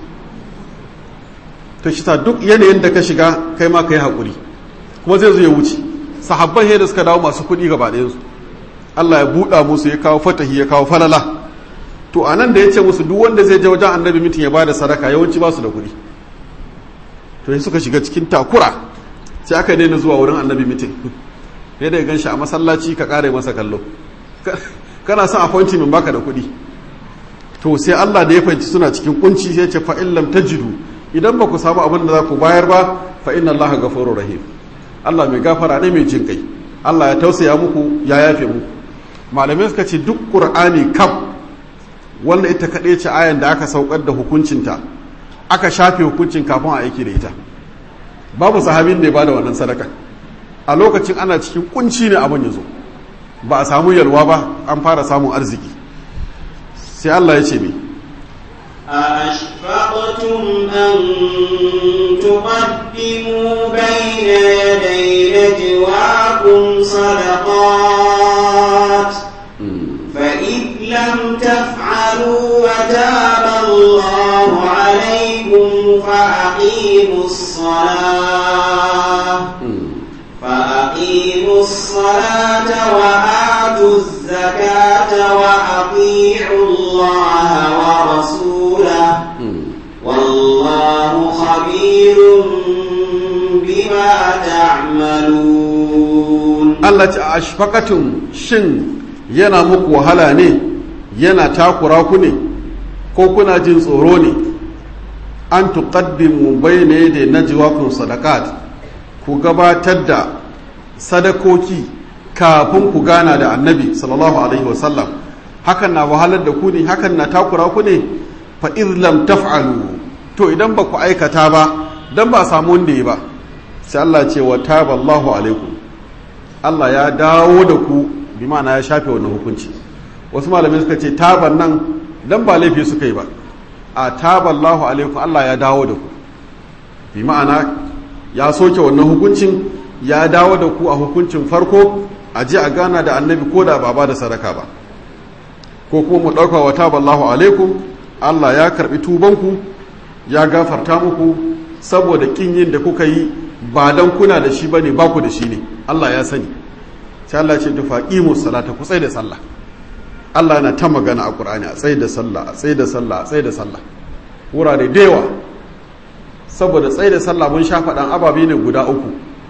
ta shi duk yanayin da ka shiga kai ma ka yi haƙuri kuma zai zo ya wuce sahabban da suka dawo masu kuɗi gaba ɗayansu Allah ya buɗa musu ya kawo fatahi ya kawo falala to a nan da ya ce musu duk wanda zai je wajen annabi mitin ya ba da sadaka yawanci ba su da kuɗi to sai suka shiga cikin takura sai aka daina zuwa wurin annabi mitin ne da ya gan shi a masallaci ka ƙare masa kallo kana son appointment baka da kuɗi to sai Allah da ya fahimci suna cikin kunci sai ce fa in lam tajidu idan ba ku samu abin da za ku bayar ba fa inna Allah ghafurur rahim Allah mai gafara ne mai jin kai Allah ya tausaya muku ya yafe muku malamai suka ce duk qur'ani kaf wanda ita kaɗai ce ayan da aka saukar da hukuncinta aka shafe hukuncin kafin a aiki da ita babu sahabin da ya bada wannan sadaka a lokacin ana cikin kunci ne abin ya zo ba a samu yalwa ba an fara samun arziki sai Allah ya ce mi أأشفقتم أن تقدموا بين يدي نجواكم صدقات فإذ لم تفعلوا وتاب الله عليكم فأقيموا الصلاة فأقيموا الصلاة وآتوا الزكاة وأطيعوا الله ورسوله والله خبير بما تعملون Allah ce a ashfaqatum shin yana muku wahala ne yana takura ku ne ko kuna jin tsoro ne an tuqaddimu bayna yaday najwaakum sadaqat ku gabatar da sadakoki kafin ku gana da annabi sallallahu alaihi wasallam hakan na wahalar da ku ne hakan na takura ku ne fa lam taf'alu to idan ba ku aikata ba dan ba samu wanda ya ba sai Allah ce wa taballahu alaikum Allah ya dawo da ku bi ma'ana ya shafe wannan hukunci wasu malamai suka ce taban nan dan ba laifi suka yi ba a taballahu alaikum Allah ya dawo da ku bi ma'ana ya soke wannan hukuncin ya dawo da ku a hukuncin farko a je a gana da annabi ko da ba ba da sadaka ba ko kuma mu ɗauka wa taballahu alaikum Allah ya karɓi tubanku ya gafarta muku saboda kin yin da kuka yi ba dan kuna da shi bane ba ku da shi ne Allah ya sani sai Allah ce tufa qimu salata ku tsaye da sallah Allah yana ta magana a Qur'ani a tsaye da sallah a tsaye da sallah a tsaye da sallah wurare da yawa saboda tsaye da sallah mun sha faɗan ababe ne guda uku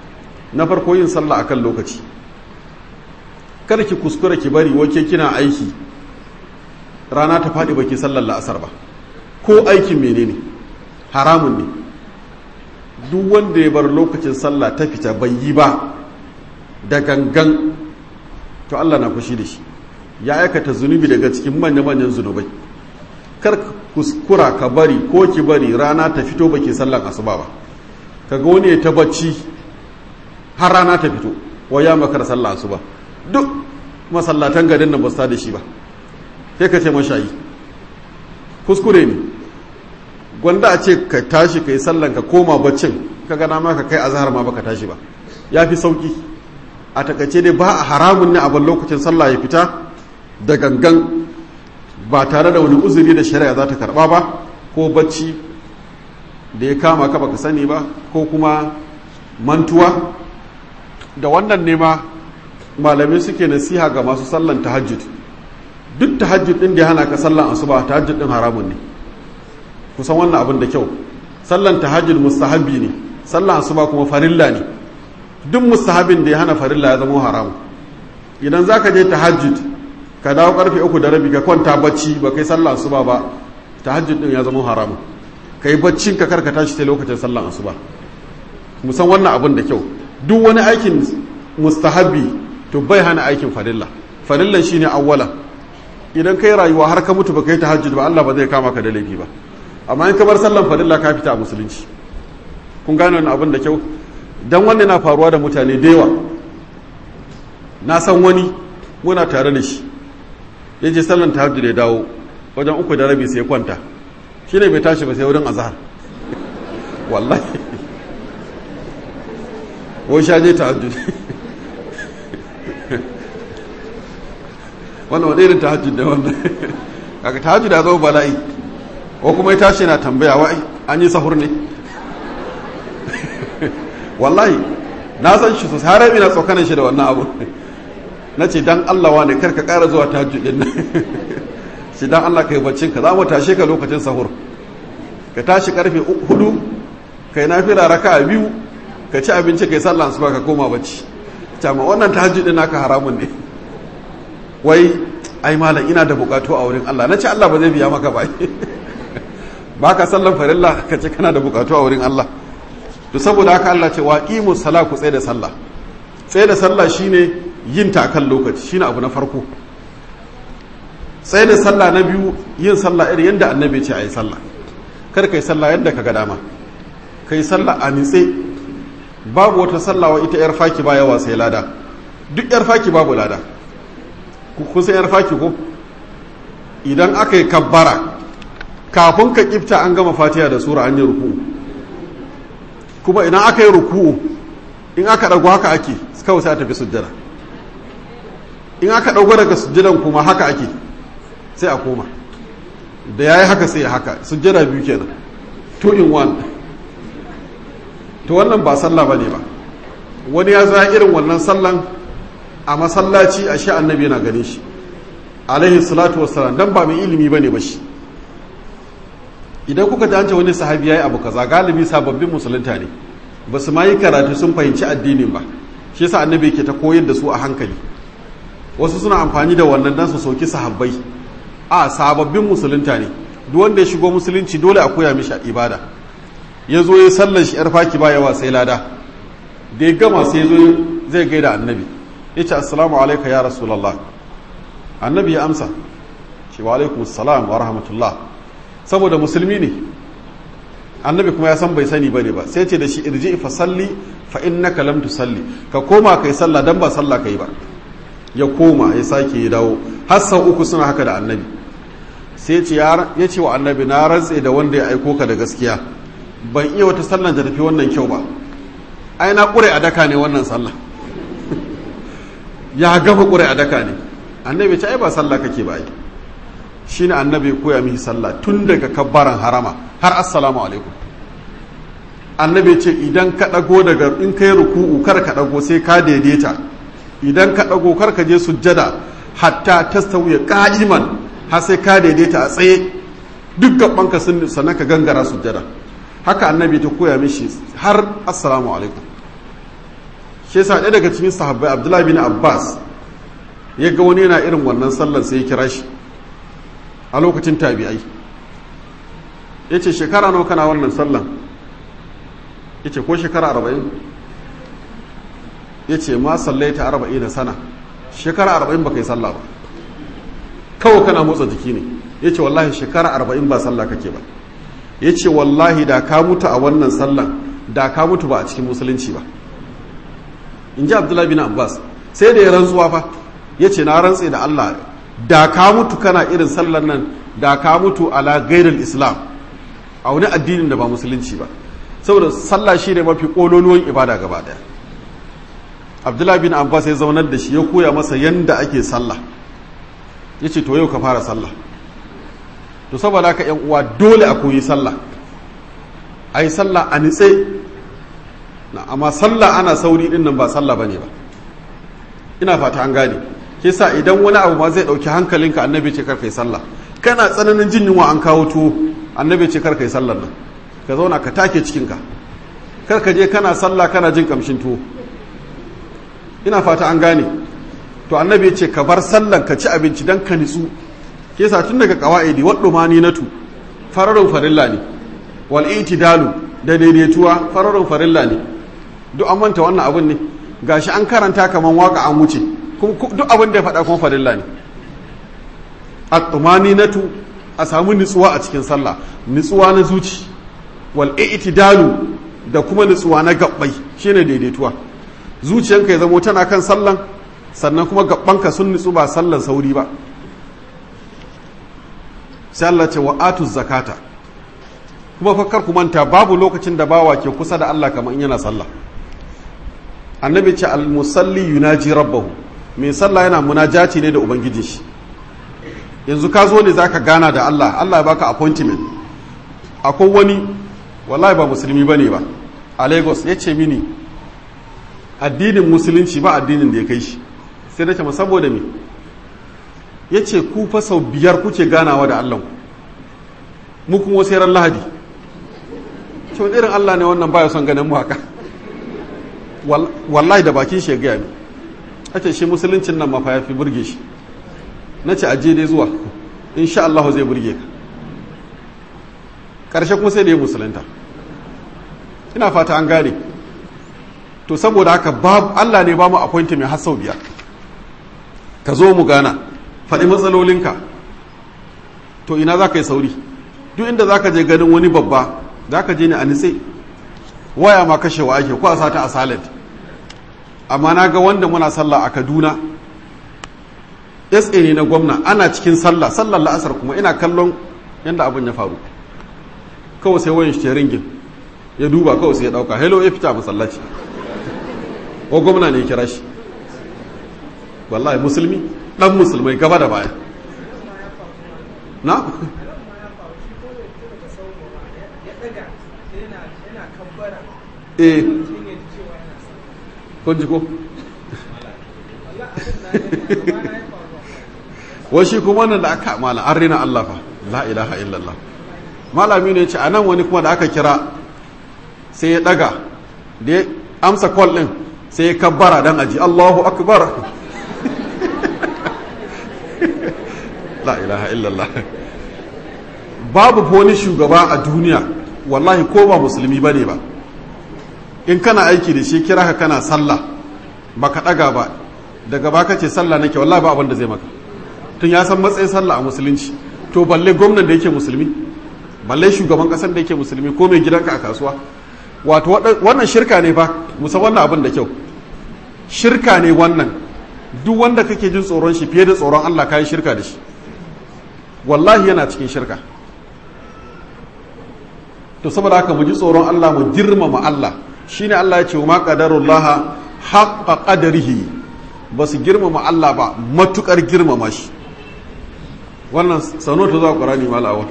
na farko yin sallah akan lokaci kada ki kuskura ki bari wake kina aiki rana ta faɗi baki sallar la'asar ba ko aikin menene haramun ne duk wanda ya bar lokacin sallah ta fita bai yi ba da gangan to Allah na fushi da shi ya aikata zunubi daga cikin manya-manyan zunubai kar kuskura ka bari ko ki bari rana ta fito baki sallan asuba ba kaga wani ya ta bacci har rana ta fito wai ya makar sallah asuba duk masallatan garin nan ba su da shi ba sai ka ce mashayi kuskure ne gwanda a ce ka tashi ka yi sallan ka koma baccin ka gana ma ka kai azhar ma baka tashi ba ya fi sauki a takaice dai ba a haramun ne a ban lokacin sallah ya fita da gangan ba tare da wani uzuri da shari'a za ta karba ba ko bacci da ya kama ka baka sani ba ko kuma mantuwa da wannan nema malamai suke nasiha ga masu sallan tahajjud duk tahajjud din da ya hana ka sallan asuba tahajjud din haramun ne kusan wannan abin da kyau sallan tahajjud mustahabbi ne sallan asuba kuma farilla ne duk mustahabin da ya hana farilla ya zama haramu idan zaka je tahajjud ka dawo karfe uku da rabi ka kwanta bacci ba kai sallan asuba ba tahajjud din ya zama haramu kai baccin ka karka tashi sai lokacin sallan asuba musan wannan abin da kyau duk wani aikin mustahabbi to bai hana aikin farilla farillan shine awwala idan kai rayuwa har ka mutu ba kai tahajjud ba Allah ba zai kama ka da laifi ba amma in ka bar sallan farilla ka fita a musulunci kun gane wannan abin da kyau dan wannan na faruwa da mutane da yawa na san wani muna tare da shi ya je sallan tahajjud ya dawo wajen uku da rabi sai kwanta shi ne bai tashi ba sai wurin azhar wallahi wai sha je tahajjud wannan wani irin tahajjud da wannan kaga tahajjud ya zo bala'i ko kuma ya tashi na tambaya wai an yi sahur ne wallahi na san shi sosai har na tsokanin shi da wannan abu na ce dan Allah wane kar ka ƙara zuwa tahajjud din nan shi dan Allah kai baccin ka za mu tashe ka lokacin sahur ka tashi karfe hudu kai nafila raka'a biyu ka ci abinci kai sallah asuba ka koma bacci amma wannan tahajjud din naka haramun ne wai ai malam ina da bukatu a wurin Allah nace Allah ba zai biya maka ba baka sallan farilla ka ce kana da bukatu a wurin Allah to saboda haka Allah ce waqimu sala ku tsaye da sallah tsaye da sallah shine yin ta kan lokaci shine abu na farko tsaye da sallah na biyu yin sallah irin yadda annabi ce a yi sallah kar kai sallah yadda ka ga dama kai sallah a nitse babu wata sallawa ita yar faki ba yawa sai lada duk yar faki babu lada kun san yar faki ko idan aka yi kabbara kafin ka kifta an gama fatiha da sura an yi ruku kuma idan aka yi ruku in aka ɗago haka ake kawai sai a tafi sujjada in aka ɗago daga sujjadan kuma haka ake sai a koma da ya yi haka sai haka sujjada biyu kenan two in one to wannan ba sallah ba ne ba wani ya za irin wannan sallan a masallaci a sha annabi yana ganin shi alaihi salatu wassalam dan ba mai ilimi ba ne ba shi idan kuka ji an ce wani sahabi ya yi abu kaza galibi sababbin musulunta ne ba su ma yi karatu sun fahimci addinin ba shi yasa annabi ke ta koyar da su a hankali wasu suna amfani da wannan dan su soki sahabbai a sababbin musulunta ne duk wanda ya shigo musulunci dole a koya mishi ibada ya zo ya sallar shi yar faki ba yawa sai lada da ya gama sai zo zai gaida annabi ya ce assalamu alaika ya rasulallah annabi ya amsa shi wa alaikum assalam wa rahmatullah saboda musulmi ne annabi kuma ya san bai sani bane ba sai ce da shi irji fa salli fa innaka lam tusalli ka koma kai sallah dan ba sallah kai ba ya koma ya sake ya dawo har sau uku suna haka da annabi sai ce ya ce wa annabi na rantse da wanda ya aiko ka da gaskiya ban iya wata sallan da tafi wannan kyau ba ai na ƙure a daka ne wannan sallah ya gama ƙure a daka ne annabi ce ai ba sallah kake ba ai shine annabi koya mihi sallah tun daga kabbaran harama har assalamu alaikum annabi ce idan ka ɗago daga in kai ruku'u kar ka ɗago sai ka daidaita idan ka ɗago kar ka je sujjada hatta tastawiya qa'iman har sai ka daidaita a tsaye duk gabanka sun sannan ka gangara sujjada haka annabi ta koya mishi har assalamu alaikum shi yasa ɗaya daga cikin sahabbai abdullahi bin abbas ya ga wani yana irin wannan sallan sai ya kira shi a lokacin tabi'ai ya ce shekara nawa kana wannan sallan ya ce ko shekara arba'in ya ce ma sallaita arba'in na sana shekara arba'in ba kai sallah ba kawai kana motsa jiki ne ya ce wallahi shekara arba'in ba sallah kake ba ya ce wallahi da ka mutu a wannan sallan da ka mutu ba a cikin musulunci ba in ji abdullahi bin abbas sai da ya rantsuwa fa ya ce na rantse da allah da ka mutu kana irin sallan nan da ka mutu ala gairul islam a wani addinin da ba musulunci ba saboda sallah shi ne mafi kololuwan ibada gaba daya abdullahi bin abbas ya zaunar da shi ya koya masa yanda ake sallah ya ce to yau ka fara sallah to saboda haka yan uwa dole a koyi sallah a yi sallah a nitse na amma sallah ana sauri din nan ba sallah bane ba ina fata an gane kisa idan wani abu ma zai dauki hankalinka annabi ce karka yi sallah kana tsananin jin yunwa an kawo tuwo annabi ce karka yi sallar nan ka zauna ka take cikinka kar ka je kana sallah kana jin kamshin tuwo ina fata an gane to annabi ce ka bar sallan ka ci abinci dan ka nitsu kisa tun daga qawaidi waddu mani natu fararun farilla ne wal itidalu da daidaituwa fararun farilla ne duk an manta wannan abin ne gashi an karanta kaman waka an wuce duk abin da ya faɗa kuma farilla ne at-tumaninatu a samu nutsuwa a cikin sallah nutsuwa na zuci wal i'tidalu da kuma nutsuwa na gabbai shine daidaituwa zuciyanka ya zamo tana kan sallan sannan kuma gabbanka sun nutsu ba sallan sauri ba sai Allah ce wa atu zakata kuma fakkar ku manta babu lokacin da bawa ke kusa da Allah kamar in yana sallah annabi ce al musalli yunaji rabbahu mai sallah yana munajati ne da ubangijin shi yanzu ka zo ne zaka gana da Allah Allah ya baka appointment akwai wani wallahi ba musulmi bane ba a Lagos ya ce mini addinin musulunci ba addinin da ya kai shi sai na ce ma saboda me ya ce ku fa sau biyar kuke ganawa da Allah mu kuma wasu ran lahadi ce wani irin Allah ne wannan baya son ganin mu haka wallahi da bakin shi ya gaya mi a ce shi musuluncin nan mafa ya fi burge shi na ce aje dai zuwa insha Allah zai burge ka ƙarshe kuma sai da ya musulunta ina fata an gane to saboda haka Allah ne ba mu appointment har sau biyar ka zo mu gana faɗi matsalolinka to ina za ka yi sauri duk inda za ka je ganin wani babba za ka je ne a nitse waya ma kashewa ake ko a sata a salad amma na ga wanda muna sallah a kaduna sa ne na gwamna ana cikin sallah sallar la'asar kuma ina kallon yadda abin ya faru kawai sai wayan shi ringin ya duba kawai sai ya dauka hello ya fita masallaci ko gwamna ne ya kira shi wallahi musulmi dan musulmai gaba da baya na eh kun ji ko washi kuma nan da aka mala an rina Allah fa la ilaha illallah malami ne ce a nan wani kuma da aka kira sai ya daga da ya amsa call din sai ya kabbara dan aji Allahu akbar la ilaha illallah babu wani shugaba a duniya wallahi ko ba musulmi bane ba in kana aiki da shi kira ka kana sallah baka daga ba daga baka ce sallah nake wallahi ba abin da zai maka tun ya san matsayin sallah a musulunci to balle gwamnan da yake musulmi balle shugaban kasar da yake musulmi ko mai gidanka a kasuwa wato wannan shirka ne fa musa wannan abin da kyau shirka ne wannan duk wanda kake jin tsoron shi fiye da tsoron Allah kayi shirka da shi wallahi yana cikin shirka to saboda haka mu ji tsoron Allah mu girmama Allah shine Allah ya ce ma qadarullah haqqa qadarihi ba su girmama Allah ba matukar girmama shi wannan sano ta zuwa ƙwarani malawa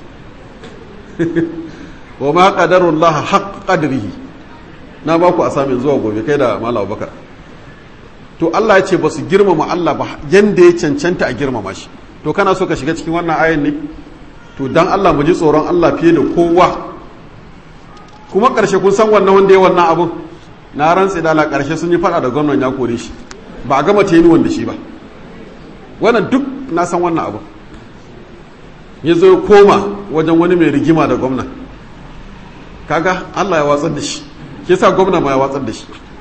wa ma qadarullah haqqa qadarihi na ba ku asamin zuwa gobe kai da malawa bakar to Allah ya ce ba su girmama Allah ba yanda ya cancanta a girmama shi to kana so ka shiga cikin wannan ayan ne to dan Allah mu ji tsoron Allah fiye da kowa kuma ƙarshe kun san wannan wanda ya wannan abun na rantsi da ƙarshe sun yi fada da gwamnan ya kore shi ba a gama tenuwan da shi ba wannan duk na san wannan abu ya zo koma wajen wani mai rigima da gwamna kaga Allah ya watsar da shi ke sa gwamna ma ya watsar da shi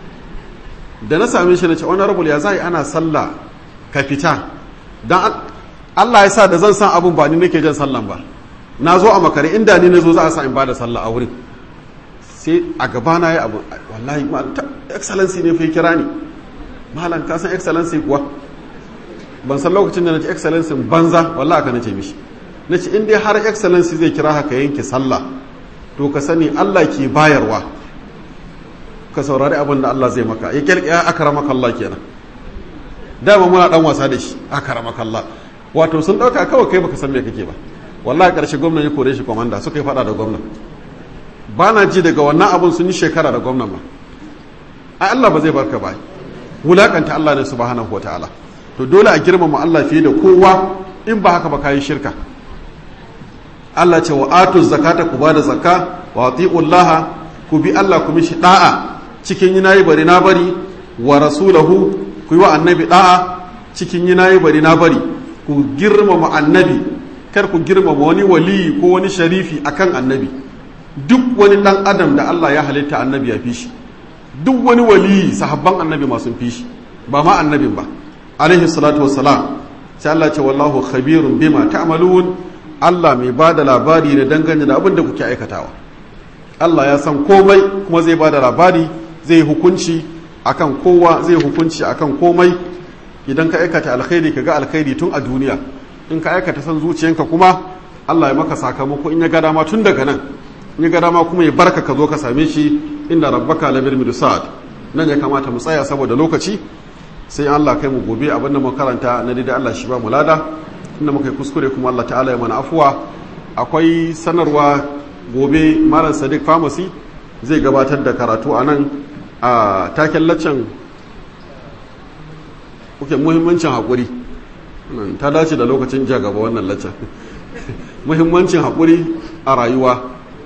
da na same shi na ce honorable ya zai ana sallah ka fita dan Allah ya sa da zan san abun ba ni nake jan sallan ba na zo a makare inda ni na zo za a sa in bada sallah a wurin sai a gaba na yi abu wallahi ma excellency ne fai kira ni malam ka san excellency kuwa ban san lokacin da na ce excellency banza wallahi ka nace mishi na ce in dai har excellency zai kira haka yanke sallah to ka sani Allah ke bayarwa ka saurari abin da Allah zai maka ya kyalƙi ya akramaka Allah kenan dama muna dan wasa da shi akramaka Allah wato sun dauka kawai kai baka san me kake ba wallahi karshe gwamnan ya kore shi komanda suka yi fada da gwamnan ba na ji daga wannan abun sun yi shekara da gwamnan ba ai Allah ba zai barka ba wulakanta Allah ne subhanahu wataala to dole a girmama Allah fiye da kowa in ba haka ba kayi shirka Allah ce wa atu zakata ku bada zakka wa atiullaha ku bi Allah ku mishi da'a cikin yi nayi bari na bari wa rasulahu ku yi wa annabi da'a cikin yi nayi bari na bari ku girmama annabi kar ku girmama wani wali ko wani sharifi akan annabi duk wani dan adam da Allah ya halitta annabi ya fi shi duk wani wali sahabban annabi masu fi shi ba ma annabin ba alaihi salatu wassalam sai Allah ce wallahu khabirun bima ta'malun Allah mai ba da labari ne dangane da abin da kuke aikatawa Allah ya san komai kuma zai ba da labari zai hukunci akan kowa zai hukunci akan komai idan ka aikata alkhairi ka ga alkhairi tun a duniya in ka aikata san zuciyanka kuma Allah ya maka sakamako in ya ga dama tun daga nan in ya ga dama kuma ya barka ka zo ka same shi inda rabbaka labir mirsad nan ya kamata mu tsaya saboda lokaci sai Allah kai mu gobe abin da mu karanta na da Allah shi ba mu lada inda muka yi kuskure kuma Allah ta'ala ya mana afuwa akwai sanarwa gobe malam sadiq pharmacy zai gabatar da karatu a nan a taken laccan kuke muhimmancin haƙuri ta dace da lokacin ja gaba wannan laccan muhimmancin haƙuri a rayuwa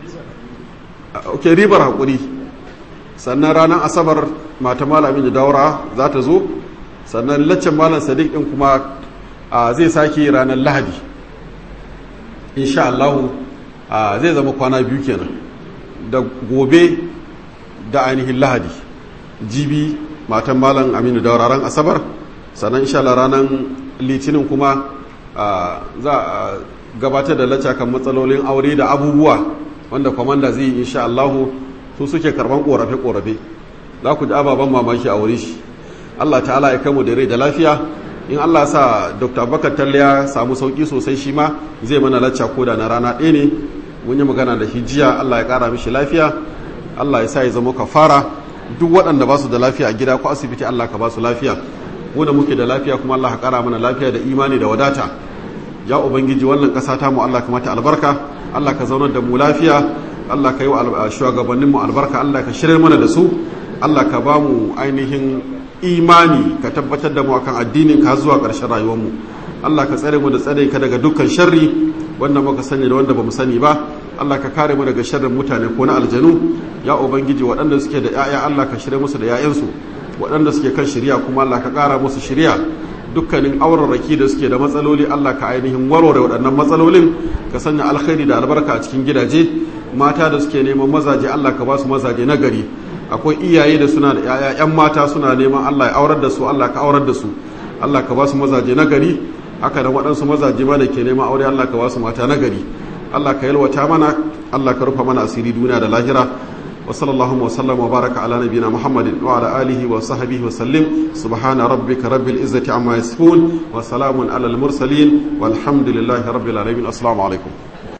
ok ribar haƙuri sannan ranar asabar mata malamin da daura za ta zo sannan laccan malam sadiq ɗin kuma zai sake ranar lahadi insha Allah zai zama kwana biyu kenan da gobe da ainihin lahadi jibi matan malam aminu da ran asabar sannan insha Allah ranar litinin kuma za a gabatar da lacca kan matsalolin aure da abubuwa wanda kwamanda zai yi insha Allah su suke karban korafe-korafe za ku ji ababen mamaki a wuri shi Allah ta'ala ya kamu da rai da lafiya in Allah sa Dr. Bakar Talle ya samu sauki sosai shi ma zai mana lacca koda na rana ɗaya ne mun yi magana da shi jiya Allah ya ƙara mishi lafiya Allah ya sa ya zama kafara duk waɗanda ba su da lafiya a gida ko asibiti Allah ka ba su lafiya mu da muke da lafiya kuma Allah ka ƙara mana lafiya da imani da wadata ya ubangiji wannan ƙasa ta mu Allah ka mata albarka Allah ka zaunar da mu lafiya Allah ka yi wa shugabanninmu albarka Allah ka shirya mana da su Allah ka ba mu ainihin imani ka tabbatar da mu akan addinin ka zuwa ƙarshen rayuwarmu Allah ka tsare mu da tsare ka daga dukkan sharri wanda muka sani da wanda bamu sani ba Allah ka kare mu daga sharrin mutane ko na aljanu ya ubangiji waɗanda suke da ƴaƴa Allah ka shirye musu da ƴaƴansu waɗanda suke kan shirya kuma Allah ka ƙara musu shirya dukkanin aurarraki da suke da matsaloli Allah ka ainihin warware waɗannan matsalolin ka sanya alkhairi da albarka a cikin gidaje mata da suke neman mazaje Allah ka ba su mazaje na gari akwai iyaye da suna da yaya yan mata suna neman Allah ya aurar da su Allah ka aurar da su Allah ka ba su mazaje na gari haka da waɗansu mazaje ma da ke neman aure Allah ka ba su mata na gari Allah ka yalwata mana Allah ka rufa mana asiri duniya da lahira wa sallallahu wa sallam wa baraka ala nabiyina Muhammadin wa ala alihi wa sahbihi wa sallim subhana rabbika rabbil izzati amma yasifun wa salamun ala al mursalin walhamdulillahi rabbil alamin assalamu alaikum